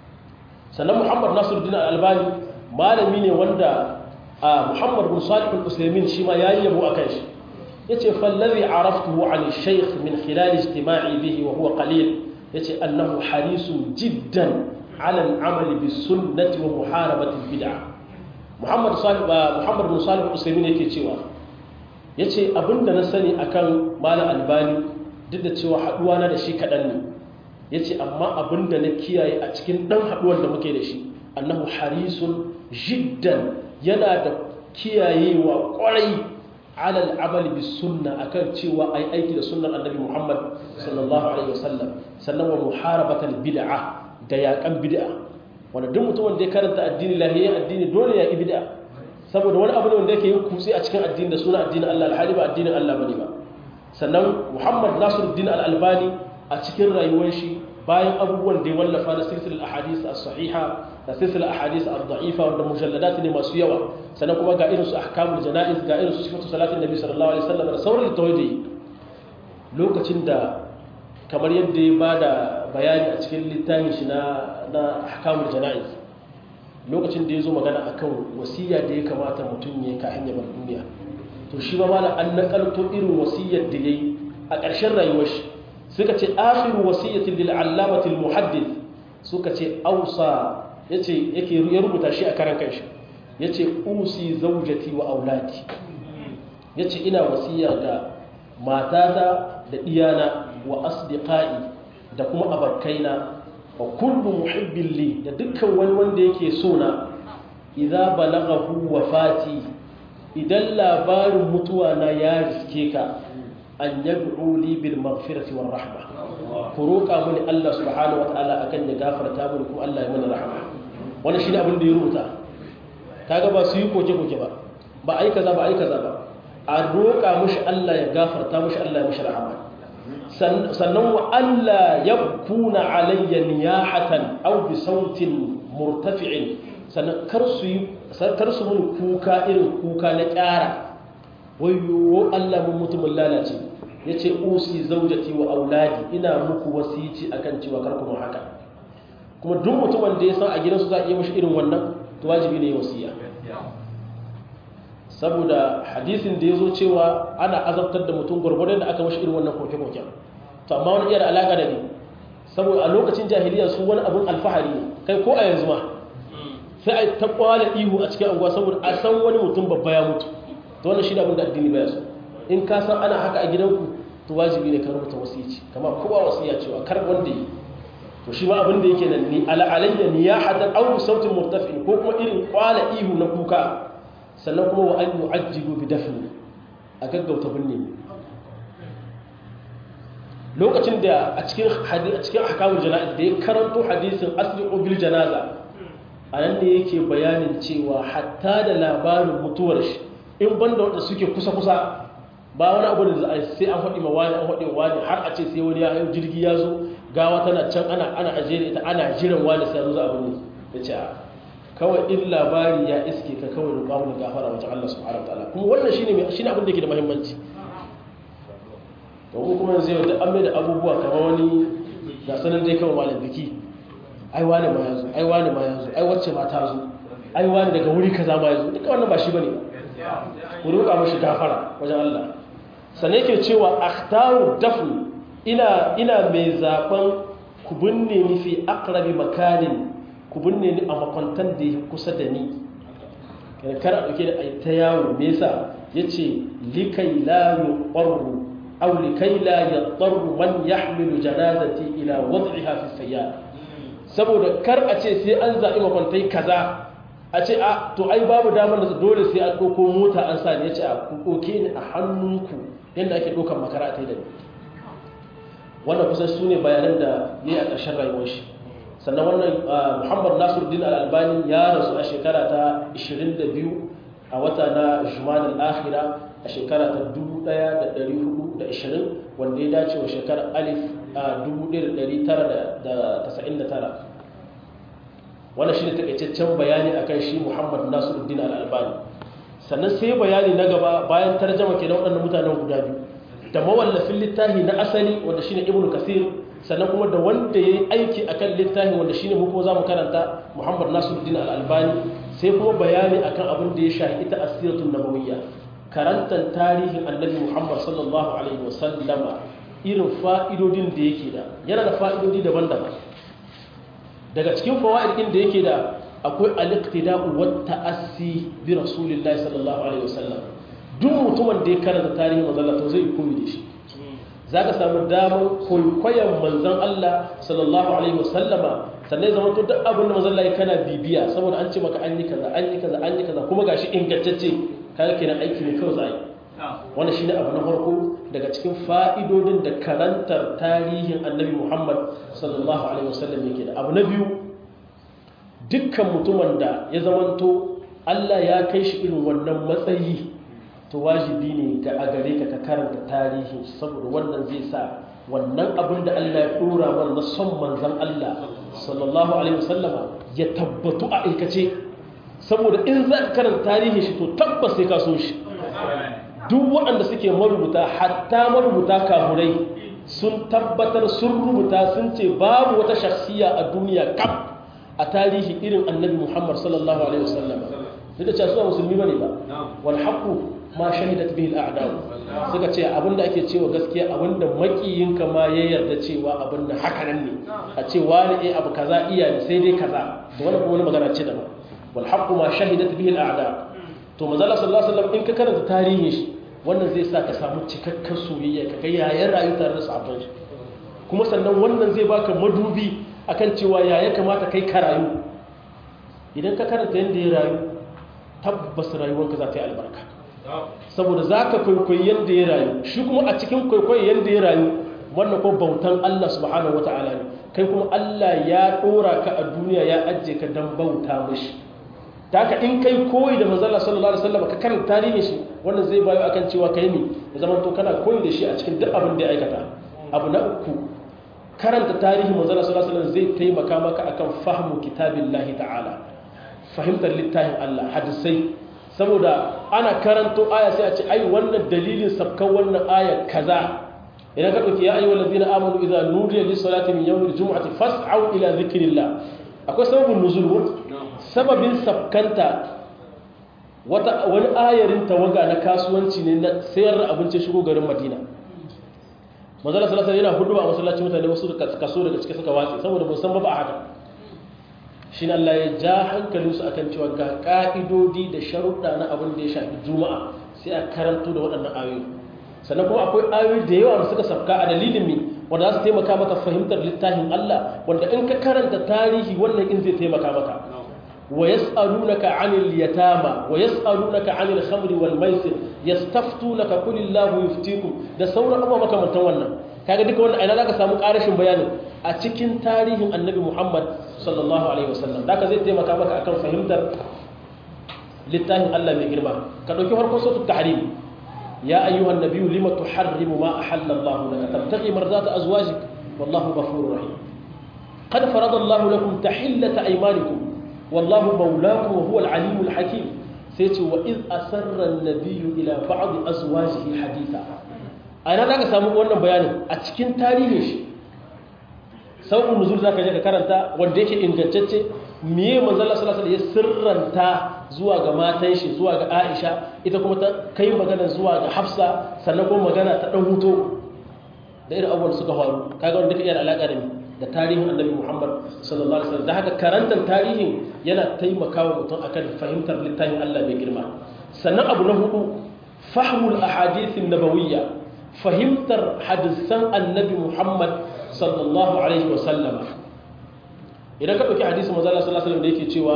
sannan Muhammad Nasiruddin Al-Albani malami ne wanda Muhammad bin Salih al-Usaymin shi ma yayi yabo akan shi yace fallazi araftuhu an shaykh min khilal ijtima'i bihi wa huwa qalil yace annahu harisun jiddan ala al-amal bis sunnati wa muharabati al-bid'ah Muhammad Salih Muhammad bin Salih al-Usaymin yake cewa yace abinda na sani akan malam Albani duk da cewa haduwa na da shi kadan ne yace amma abinda na kiyaye a cikin dan haduwar da muke da shi annahu harisun jiddan yana da kiyayewa kwarai alal amali bis sunna akan cewa ai aiki da sunnar annabi Muhammad sallallahu alaihi wasallam sannan wa muharabatal bid'a da yaƙan bid'a wanda duk mutum wanda ya karanta addini lahiyar addini dole ya yi bid'a saboda wani abu ne wanda yake yin kutse a cikin addini da suna addinin Allah alhali ba addinin Allah bane ba sannan Muhammad Nasiruddin Al-Albani a cikin rayuwar shi bayan abubuwan da ya wallafa na silsilar ahadith as-sahiha da silsilar ahadith ad-da'ifa wanda mujalladat ne masu yawa sannan kuma ga irin su ahkamul janaiz ga irin su sifatu salatin nabi sallallahu alaihi wasallam da sauran tawhidi lokacin da kamar yadda ya bada bayani a cikin littafin shi na na ahkamul janaiz lokacin da ya zo magana akan wasiya da ya kamata mutum ya kafin ya bar duniya to shi ba malam an nakalto irin wasiyar da yayi a ƙarshen rayuwar shi suka ce akhiru wasiyatin lil allamati al muhaddith suka ce ausa yace yake ya rubuta shi a karan kanshi yace usi zawjati wa auladi yace ina wasiya ga matata da iyana wa asdiqai da kuma abarkaina wa kullu muhibbin li da dukkan wani wanda yake so na idza balaghahu wafati idan labarin mutuwa na ya riske ka an yad'u li bil maghfirati war rahma ku roka mini Allah subhanahu wa ta'ala akan ya gafarta mini kuma Allah ya mana rahma wannan shine abin da ya rubuta kaga ba su yi koke koke ba ba ai kaza ba ai kaza ba a roka mishi Allah ya gafarta mishi Allah ya mishi rahama sannan wa Allah ya kuna alayya niyahatan aw bi sautin murtafi'in sannan kar su yi kar su mun kuka irin kuka na ƙara wayo Allah mun mutumin lalace yace usi zaujati wa auladi ina muku wasici akan cewa kar ku mu haka kuma duk mutumin da ya san a gidansu za a iya mashi irin wannan to wajibi ne wasiya saboda hadisin da ya zo cewa ana azabtar da mutum gwargwadon da aka mashi irin wannan koke-koken to amma wani iya da alaƙa da ne saboda a lokacin jahiliya su wani abin alfahari ne kai ko a yanzu ma sai a ta kwala ihu a cikin anguwa saboda a san wani mutum babba ya mutu to wannan shi da abin da addini baya so in ka san ana haka a gidanku to wajibi ne ka rubuta wasiyaci kama kowa wasiya cewa kar wanda yi to shi ma abin da yake nan ni ala alayya niyahatan aw bi sautin murtafi ko kuma irin kwala ihu na kuka sannan kuma wa an yu'ajjilu bi dafni a gaggauta binne lokacin da a cikin hadisi a cikin ahkamul jana'iz da ya karanto hadisin asliqu bil janaza anan ne yake bayanin cewa hatta da labarin mutuwar shi in banda wanda suke kusa kusa ba wani abu da sai an faɗi ma wani an faɗi wani har a ce sai wani ya jirgi ya zo gawa tana can ana ana ajiye ita ana jiran wani sai zo za a binne ya ce kawai in labari ya iske ka kawai roƙa mu gafara wajen Allah subhanahu wataala kuma wannan shine mai shine abin da yake da muhimmanci to mu kuma yanzu yau da an mai da abubuwa kamar wani ga sanan dai kawai malam biki ai wani ma yazo ai wani ma yazo ai wacce ma ta zo ai wani daga wuri kaza ma yazo duka wannan ba shi bane ku roƙa mashi gafara wajen Allah sannan yake cewa akhtaru dafn ina ina mai zaben ku binne ni fi aqrabi makanin ku binne ni a makwantan da ya kusa da ni kar a ɗauke da ta yawo me yasa ya ce likai la yuqarru aw likai la yadarru man yahmilu janazati ila wad'iha fi sayyar saboda kar a ce sai an zaɓi makwantai kaza a ce a to ai babu damar da dole sai an ɗauko mota an sa ne ya ce a ku ɗauke ni a hannunku yadda ake ɗaukar makara a da ni wannan kusan su ne bayanan da ya yi a ƙarshen rayuwar shi sannan wannan muhammad nasiruddin al'albani ya rasu a shekara ta 22 a wata na jumanin akhira a shekara ta 1420 wanda ya dace wa shekarar alif a 1999 wannan shi ne takaitaccen bayani akan shi muhammad nasiruddin al'albani sannan sai bayani na gaba bayan tarjama ke na waɗannan mutanen guda biyu da mawallafin littafi na asali wanda shine ibnu kasir sannan kuma da wanda ya yi aiki a kan littafin wanda shine mu kuma za mu karanta muhammad nasiruddin al'albani sai kuma bayani akan abin da ya shahi ita asiratun nabawiyya karantar tarihin annabi muhammad sallallahu alaihi wasallama irin fa'idodin da yake da yana da fa'idodi daban-daban daga cikin fawa'idin da yake da akwai al-iqtida'u wa ta'assi bi rasulillahi sallallahu alaihi wasallam duk mutumin da ya karanta tarihin manzon Allah to zai koyi da shi za ka samu damar kwaikwayon manzan Allah sallallahu Alaihi wasallama sannan zama to duk abin da manzan Allah kana bibiya saboda an ce maka an yi kaza an yi kaza an yi kaza kuma gashi ingantacce kaga kenan aiki ne kawai za a yi wannan shine abu na farko daga cikin fa'idodin da karantar tarihin annabi Muhammad sallallahu alaihi wasallam yake da abu na biyu dukkan mutumin da ya zamanto Allah ya kai shi irin wannan matsayi to wajibi ne ga a gare ka ka karanta tarihin saboda wannan zai sa wannan abin da Allah ya dora mana na son manzon Allah sallallahu alaihi wasallama ya tabbatu a aikace saboda in za ka karanta tarihin shi to tabbas sai ka so shi duk waɗanda suke marubuta hatta marubuta kafurai sun tabbatar sun rubuta sun ce babu wata shakhsiya a duniya kam a tarihi irin annabi Muhammad sallallahu alaihi wasallama duk da cewa su musulmi bane ba wal haqu ma shahidat bihi al-a'da'u suka ce abinda ake cewa gaskiya abinda makiyinka ma ya yarda cewa abinda haka nan ne a ce wani eh abu kaza iya ne sai dai kaza da wani kuma wani magana ce daban wal haqqu ma shahidat bihi al-a'da to manzo Allah sallallahu alaihi wasallam in ka karanta tarihin shi wannan zai sa ka samu cikakken soyayya ka ga yayin rayu tare da sahabban shi kuma sannan wannan zai baka madubi akan cewa yaya kamata kai ka rayu idan ka karanta yanda ya rayu tabbas rayuwarka za ta yi albarka saboda za ka kwaikwayi yadda ya rayu shi kuma a cikin kwaikwayi yadda ya rayu wannan kuma bautan Allah subhanahu wata'ala ne kai kuma Allah ya ɗora ka a duniya ya ajiye ka don bauta mashi ta haka in kai koyi da manzala sallallahu alaihi wasallam ka karanta tarihin shi wannan zai bayo akan cewa kai ne ya zama to kana koyi da shi a cikin duk abin da ya aikata abu na uku karanta tarihin manzala sallallahu alaihi wasallam zai taimaka maka akan fahmu kitabillahi ta'ala fahimtar littafin Allah hadisai saboda ana karanto aya sai a ce ai wannan dalilin sabkan wannan aya kaza idan ka dauki ya ayyuhal ladina amanu idza nudiya lis salati min yawmil jumu'ati fas'au ila dhikrillah akwai sababin nuzul sababin sabkanta wata wani ayarin tawaga na kasuwanci ne na sayar da abinci shigo garin Madina manzala sallallahu alaihi yana hudu a masallacin mutane wasu kaso daga cikin suka watsi saboda ba san ba ba haka shi Allah ya ja hankalinsu akan cewa ga ka'idodi da sharuɗa na abin da ya shafi juma'a sai a karanto da waɗannan ayoyi sannan kuma akwai ayoyi da yawa da suka safka a dalilin mi wanda za su taimaka maka fahimtar littafin Allah wanda in ka karanta tarihi wannan in zai taimaka maka wa yas'alunaka 'anil yatama wa yas'alunaka 'anil khamri wal maisir yastaftunaka qulillahu yuftikum da sauran abubuwa makamantan wannan kaga duka wannan aina zaka samu ƙarashin bayanin a cikin tarihin annabi Muhammad sallallahu alaihi wasallam zaka zai taimaka maka akan fahimtar littafin Allah mai girma ka dauki farkon suratul tahrim ya ayyuhan nabiyyu lima tuharrimu ma ahalla Allah laka tabtaghi mardata azwajik wallahu ghafurur rahim qad farada Allah lakum tahillata aymanikum wallahu mawlakum wa huwa al-alimul hakim sai ce wa iz asarra an-nabiyyu ila ba'd azwajihi haditha ana zaka samu wannan bayanin a cikin tarihin shi sauƙin nuzul za ka je ka karanta wanda yake ingantacce miye manzala salasa da ya sirranta zuwa ga matan shi zuwa ga aisha ita kuma ta kai magana zuwa ga hafsa sannan kuma magana ta ɗan huto da irin abubuwan suka faru kaga wanda ka iya alaƙa da da tarihin annabi muhammad sallallahu alaihi wasallam da haka karantar tarihin yana taimakawa mutum akan fahimtar littafin allah mai girma sannan abu na hudu fahmul ahadithin nabawiyya fahimtar hadisan annabi muhammad sallallahu alaihi wasallama idan ka ɗauki hadisun mazala sallallahu alaihi da yake cewa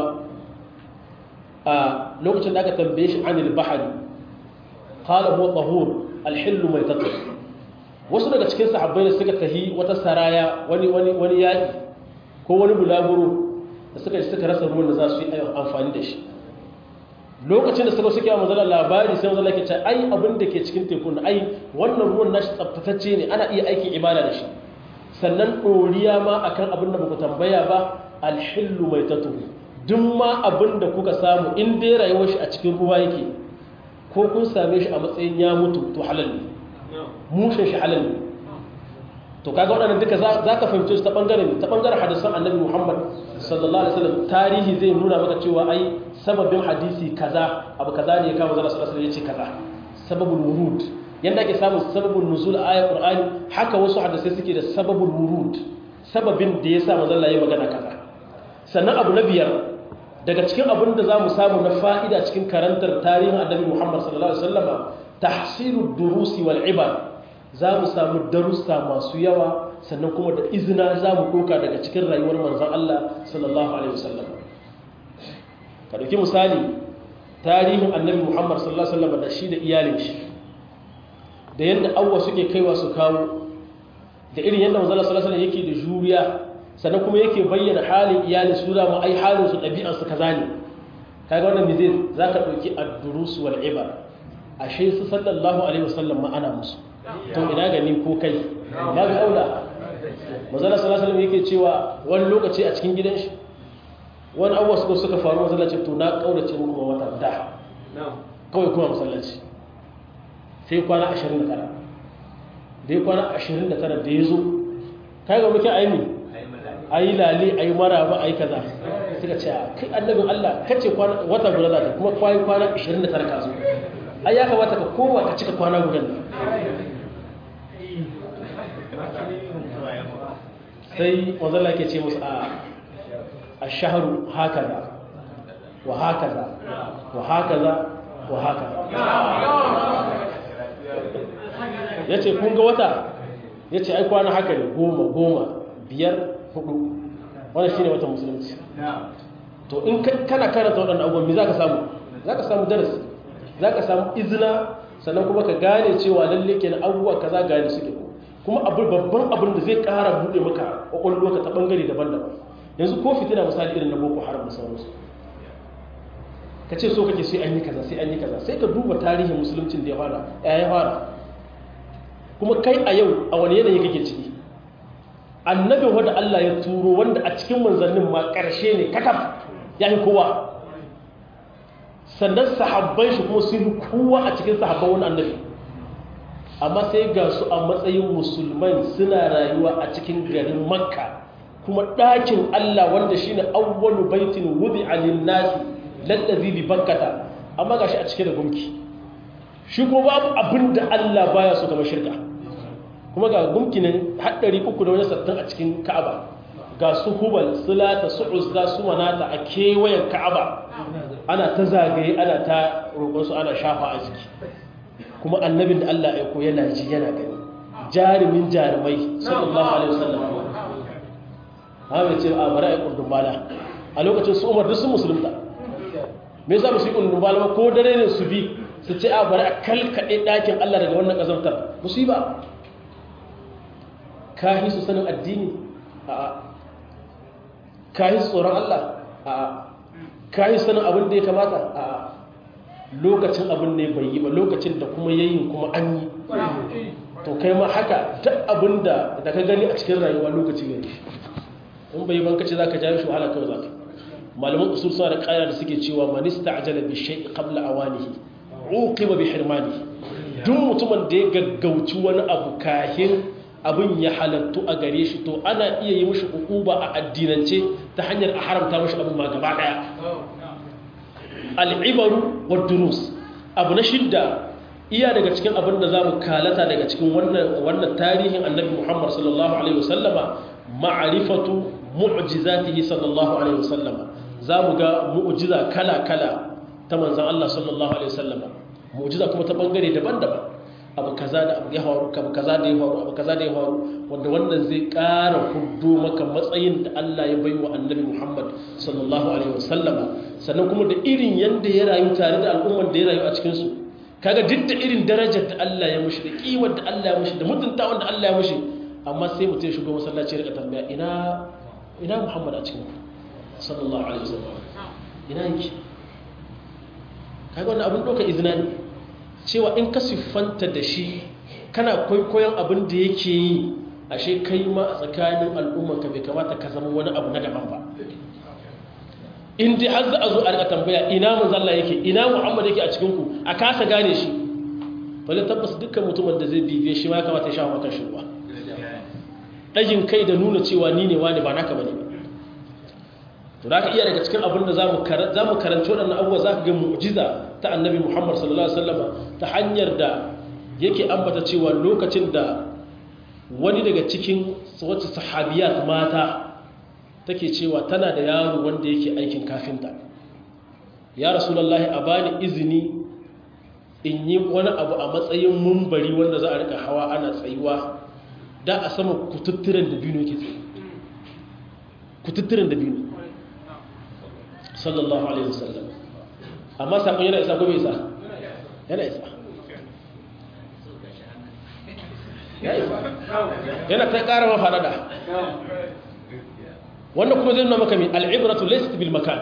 a lokacin da aka tambaye shi anil bahari qala huwa tahur alhillu mai tattu wasu daga cikin sahabbai da suka tahi wata saraya wani wani wani yaki ko wani bulaguro da suka ji suka rasa ruwan da za su yi amfani da shi lokacin da suka suke wa mazala labari sai mazala ke ce ai abin da ke cikin tekun ai wannan ruwan nashi tsaftatacce ne ana iya aikin ibada da shi sannan ɗoriya ma akan abin da muku tambaya ba alhillu mai tatuhu duk ma abin da kuka samu in dai rayuwar shi a cikin ruwa yake ko kun same shi a matsayin ya mutu to halal ne mushin shi halal ne to kaga waɗannan duka za ka fahimce su ta ɓangaren ta ɓangaren hadisan annabi muhammad sallallahu alaihi wasallam tarihi zai nuna maka cewa ai sababin hadisi kaza abu kaza ne ya kama zara sallallahu alaihi wasallam ya ce kaza sababul wurud yadda ake samun sababin nuzul ayat qur'ani haka wasu hadisai suke da sababul wurud sababin da yasa manzon Allah ya magana kaza sannan abu na biyar daga cikin abin da zamu samu na fa'ida cikin karantar tarihin annabi Muhammad sallallahu alaihi wasallama tahsilud durusi wal ibar zamu samu darussa masu yawa sannan kuma da izina zamu doka daga cikin rayuwar manzon Allah sallallahu alaihi wasallam ka dauki misali tarihin annabi Muhammad sallallahu alaihi wasallam da shi da iyalin shi da yadda awwa suke kaiwa su kawo da irin yadda manzala sallallahu alaihi yake da juriya sannan kuma yake bayyana halin iyali su da mu ai halin su dabi'ar su kaza ne kaga wannan mizin zaka dauki ad-durus wal ibar ashe su sallallahu alaihi wasallam ma ana musu to ina ga ni ko kai ba ga aula manzala sallallahu alaihi yake cewa wani lokaci a cikin gidan shi wani abuwa suka suka faru masallaci to na kaurace muku wata da kawai kuma masallaci sai kwana 29 da ya kwana 29 da ya zo kai ga muke aimi a yi lale a yi mara ba a yi kaza suka ce kai annabin Allah kace wata guda za ta kuma kwayi kwana 29 ka zo ai ya kamata ka kowa ka cika kwana guda sai wanzalla ke ce musu a a shaharu hakaza wa hakaza wa hakaza wa hakaza ya ce kun ga wata ya ce ai kwana haka ne goma goma biyar hudu wani shi ne wata musulunci to in kana karanta waɗanda abubuwan mi za ka samu za ka samu darasi za ka samu izina sannan kuma ka gane cewa lalle ke na abubuwa ka za gane suke kuma babban abin da zai ƙara buɗe maka ƙwaƙwalwa ka ta ɓangare daban-daban yanzu ko fitina misali irin na boko haram da sauransu ka ce so kake sai an yi kaza sai an yi kaza sai ka duba tarihin musuluncin da ya fara ya fara kuma kai a yau a wani yanayi kake ciki annabin wanda Allah ya turo wanda a cikin manzannin ma ƙarshe ne kakaf ya yi kowa sannan sahabban shi kuma sun kowa a cikin sahabban wani annabi amma sai ga su a matsayin musulman suna rayuwa a cikin garin makka kuma ɗakin Allah wanda shine awwalu baitin wudi alin nasi lallazi bi bakkata amma gashi a cike da gumki shi ko babu abinda Allah baya so kamar shirka kuma ga gumki ne haɗari uku da wani sattan a cikin Ka'aba ga su hubal sulata su uzza su manata a kewayen Ka'aba ana ta zagaye ana ta roƙon su ana shafa a jiki kuma annabin da Allah ya ko yana ji yana gani jarumin jarumai sallallahu alaihi wasallam ha bai ce a bari a kundin bala a lokacin su umar duk sun musulunta me yasa ba su yi kundin bala ba ko dare ne su bi su ce a bari a kalkaɗe ɗakin Allah daga wannan ƙazantar musiba ka yi su sanin addini a ka yi su tsoron Allah a ka yi sanin abin da ya kamata a lokacin abin ne bai yi ba lokacin da kuma yayin kuma an yi to kai ma haka duk abin da ka gani a cikin rayuwa lokaci ne in bai ban kace zaka jawo shi wahala kawai zaka malaman usul suna da ƙayar da suke cewa man ista'jala bi shay'in qabla awanihi uqiba bi hirmanihi duk mutumin da ya gaggauci wani abu kahin abin ya halattu a gare shi to ana iya yi mishi ukuba a addinance ta hanyar a haramta mishi abin ma gaba daya al'ibaru wa durus abu na shidda iya daga cikin abin da zamu kalata daga cikin wannan wannan tarihin annabi Muhammad sallallahu alaihi wasallama ma'rifatu mu'jizatihi sallallahu alaihi wasallama zamu ga mu'jiza kala-kala ta manzon Allah sallallahu alaihi wasallama mu'jiza kuma ta bangare daban-daban abu kaza da abu ya faru abu kaza da ya faru abu kaza da ya faru wanda wannan zai ƙara hudu maka matsayin da Allah ya baiwa annabi Muhammad sallallahu alaihi wasallama sannan kuma da irin yanda ya rayu tare da al'umman da ya rayu a cikin su kaga duk da irin darajar da Allah ya mushi da kiwar da Allah ya mushi da mutuntawan da Allah ya mushi amma sai mutum ya shigo masallaci ya rika tambaya ina ina Muhammad a cikin sallallahu alaihi wasallam ina yake kaga wannan abin doka izina ne cewa in ka siffanta da shi kana kwaikwayon abin da yake yi ashe kai ma a tsakanin al'ummarka bai kamata ka zama wani abu na daban ba in dai har za a zo a rika tambaya ina manzalla yake ina muhammad yake a cikinku a kasa gane shi wale tabbas dukkan mutumin da zai bibiye shi ma kamata ya sha maka shi ruwa ɗagin kai da nuna cewa ni ne wani ba naka bane to da ka iya daga cikin abin da za mu karanci waɗannan abubuwa za ka ga mu'jiza ta annabi muhammad sallallahu alaihi wasallam ta hanyar da yake ambata cewa lokacin da wani daga cikin wata sahabiyat mata take cewa tana da yaro wanda yake aikin kafinta ya rasulullahi a bani izini in yi wani abu a matsayin mumbari wanda za a rika hawa ana tsayuwa da a sama kututturen da biyu ke tsaye kututturen da biyu sallallahu alaihi wasallam amma sakon yana isa ko bai isa yana isa yana ta ƙara mafaɗaɗa wanda kuma zai nuna maka mai al'ibratu laist bil makan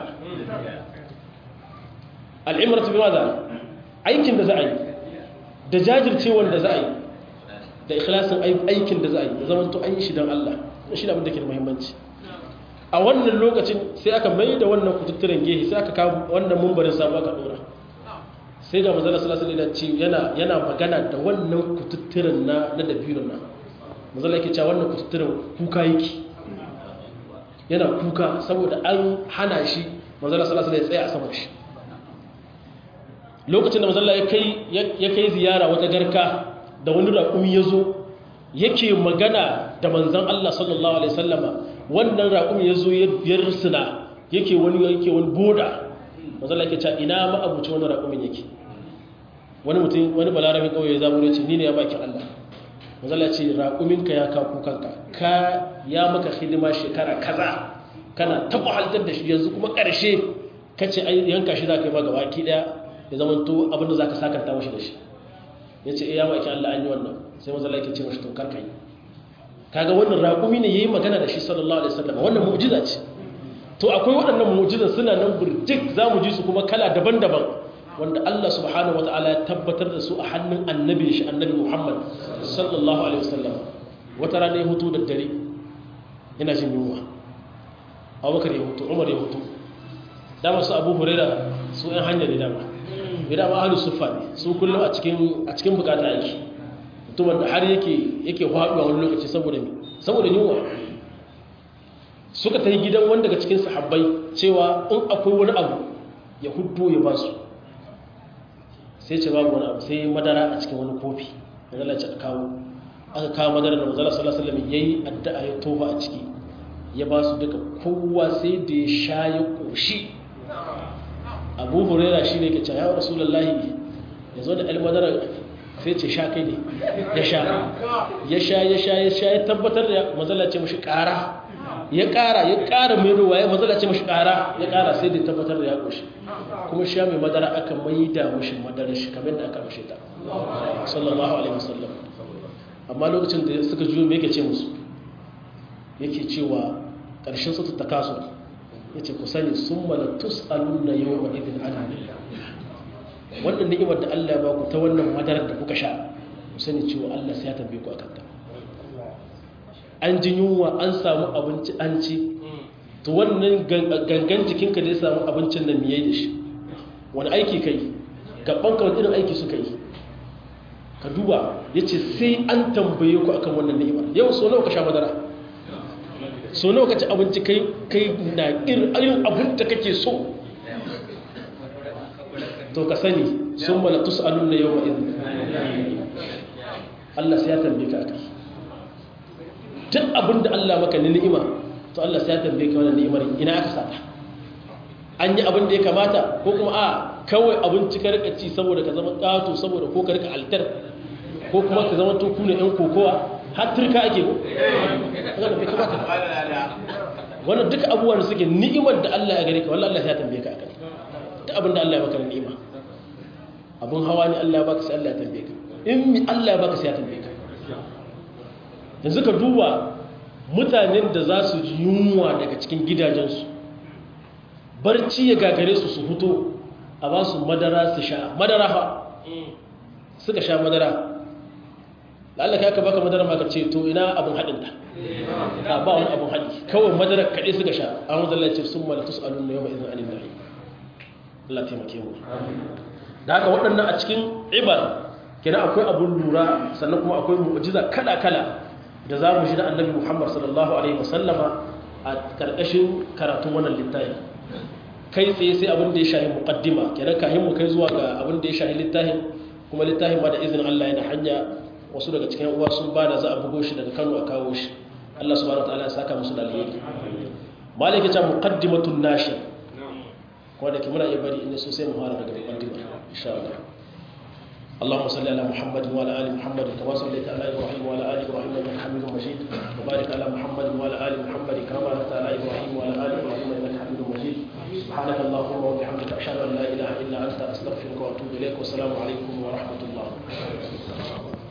al'ibratu bil maza aikin da za a yi da jajircewar da za a yi da ikhlasin aikin da za a yi da zaman to an yi shi don Allah shi da abin da ke da muhimmanci a wannan lokacin sai aka mai da wannan kututturen gehe sai aka kawo wannan mumbarin sabu aka dora sai ga mazala sallallahu alaihi wasallam yana yana magana da wannan kututturen na na dabiron nan mazala yake cewa wannan kututturen kuka yake yana kuka saboda an hana shi mazala sallallahu alaihi wasallam ya tsaya a saman shi lokacin da mazala ya kai ya kai ziyara wata garka da wani raƙumi ya zo yake magana da manzon Allah sallallahu alaihi wasallama wannan raƙumi ya zo ya risina yake wani yake wani boda mazala yake cewa ina ma abuci wani raƙumin yake wani mutum wani balarabin kawai ya zama ce ni ne ya bakin Allah mazala ce raƙuminka ya kaku kanka ka ya maka hidima shekara kaza kana taɓa haltar da shi yanzu kuma ƙarshe ka ce yanka shi za ka yi ma gaba ki ɗaya ya zama to abin da za ka sakanta mashi da shi ya ce ya bakin Allah an yi wannan sai mazala yake ce mashi to karka yi kaga wannan raƙumi ne yayi magana da shi sallallahu alaihi wasallam wannan mu'jiza ce to akwai waɗannan mu'jizan suna nan burjik zamu ji su kuma kala daban-daban wanda Allah subhanahu wataala ya tabbatar da su a hannun annabi shi annabi Muhammad sallallahu alaihi wasallam wata rana ya hutu da dare yana jin yunwa Abubakar ya hutu Umar ya hutu dama su Abu Huraira su ɗan hanya ne dama bai dama ahlus suffa ne su kullum a cikin a cikin bukata aiki mutumin da har yake yake faɗuwa wani lokaci saboda saboda yunwa suka ta yi gidan wanda daga cikin sahabbai cewa in akwai wani abu ya hudu ya ba su sai ce babu wani abu sai madara a cikin wani kofi da lalace a kawo aka kawo madara da mazala sallallahu alaihi wasallam yayi addu'a ya tofa a ciki ya ba su duka kowa sai da ya sha ya koshi abu huraira shi ne ke ce ya rasulullahi ya zo da almadara sai ce sha kai ne ya sha ya sha ya sha ya sha ya tabbatar da mazala ce mashi kara ya kara ya kara mai ruwa ya mazala ce mashi kara ya kara sai da tabbatar da ya koshi kuma sha mai madara aka mai da mashi madara shi kamar da aka mashi ta sallallahu alaihi wasallam amma lokacin da suka juyo me yake ce musu yake cewa ƙarshen su ta kaso ya ce ku sani sun mala tus'alun na yau wa idin ana wannan ni'imar da Allah ba ku ta wannan madarar da kuka sha ku sani cewa Allah sai ya tambaye ku akan ta an ji yunwa an samu abinci an ci to wannan gangan jikinka da ya samu abincin nan miye da shi wani aiki kai gaban ka wani irin aiki suka yi ka duba ya ce sai an tambaye ku akan wannan ni'imar yau so nawa ka sha madara so nawa ka ci abinci kai kai na irin abin da kake so to ka sani sun mala tus'alun na yawma idin Allah sai ya tambaye ka akai duk abin da Allah maka ni ni'ima to Allah sai ya tambaye ka wannan ni'imar ina aka sata an yi abin da ya kamata ko kuma a kawai abinci ka rika ci saboda ka zama ƙato saboda ko ka rika altar ko kuma ka zama to kuna yan kokowa har turka ake ko wannan bai kamata wannan duka abubuwan da suke ni'imar da Allah ya gare ka wallahi Allah ya tambaye ka akai duk abin da Allah ya baka ni'ima abun hawa ne Allah ya baka sai Allah ya tambaye ka in mi Allah ya baka sai ya tambaye ka yanzu ka duba mutanen da za su ji yunwa daga cikin gidajensu barci ya gagare su su fito a ba su madara su sha madara fa suka sha madara lalla ka baka madara ma ka ce to ina abin haɗin ta ba wani abin haɗi kawai madara kaɗai suka sha an wanzan lalace sun mala tus'alun na yau izin anin nahi Allah taimake mu da haka waɗannan a cikin ibar kenan akwai abun lura sannan kuma akwai mu'jiza kala-kala da za mu ji da annabi Muhammad sallallahu alaihi wasallama a karkashin karatun wannan littafi kai tsaye sai abin da ya shahi muqaddima kenan kahin mu kai zuwa ga abin da ya shahi littafin kuma littafin ma da izinin Allah yana hanya wasu daga cikin uwa sun bada za a bugo shi daga Kano a kawo shi Allah subhanahu wataala ya saka musu da alheri malaka ta muqaddimatun nashir ko da kimuna iya bari inda so sai mu fara daga muqaddima insha Allah اللهم صل على محمد وعلى ال محمد كما صليت على ابراهيم وعلى ال ابراهيم انك حميد مجيد وبارك على محمد وعلى ال محمد كما باركت على ابراهيم وعلى ال ابراهيم انك حميد مجيد سبحانك اللهم وبحمدك اشهد ان لا اله الا انت استغفرك واتوب اليك والسلام عليكم ورحمه الله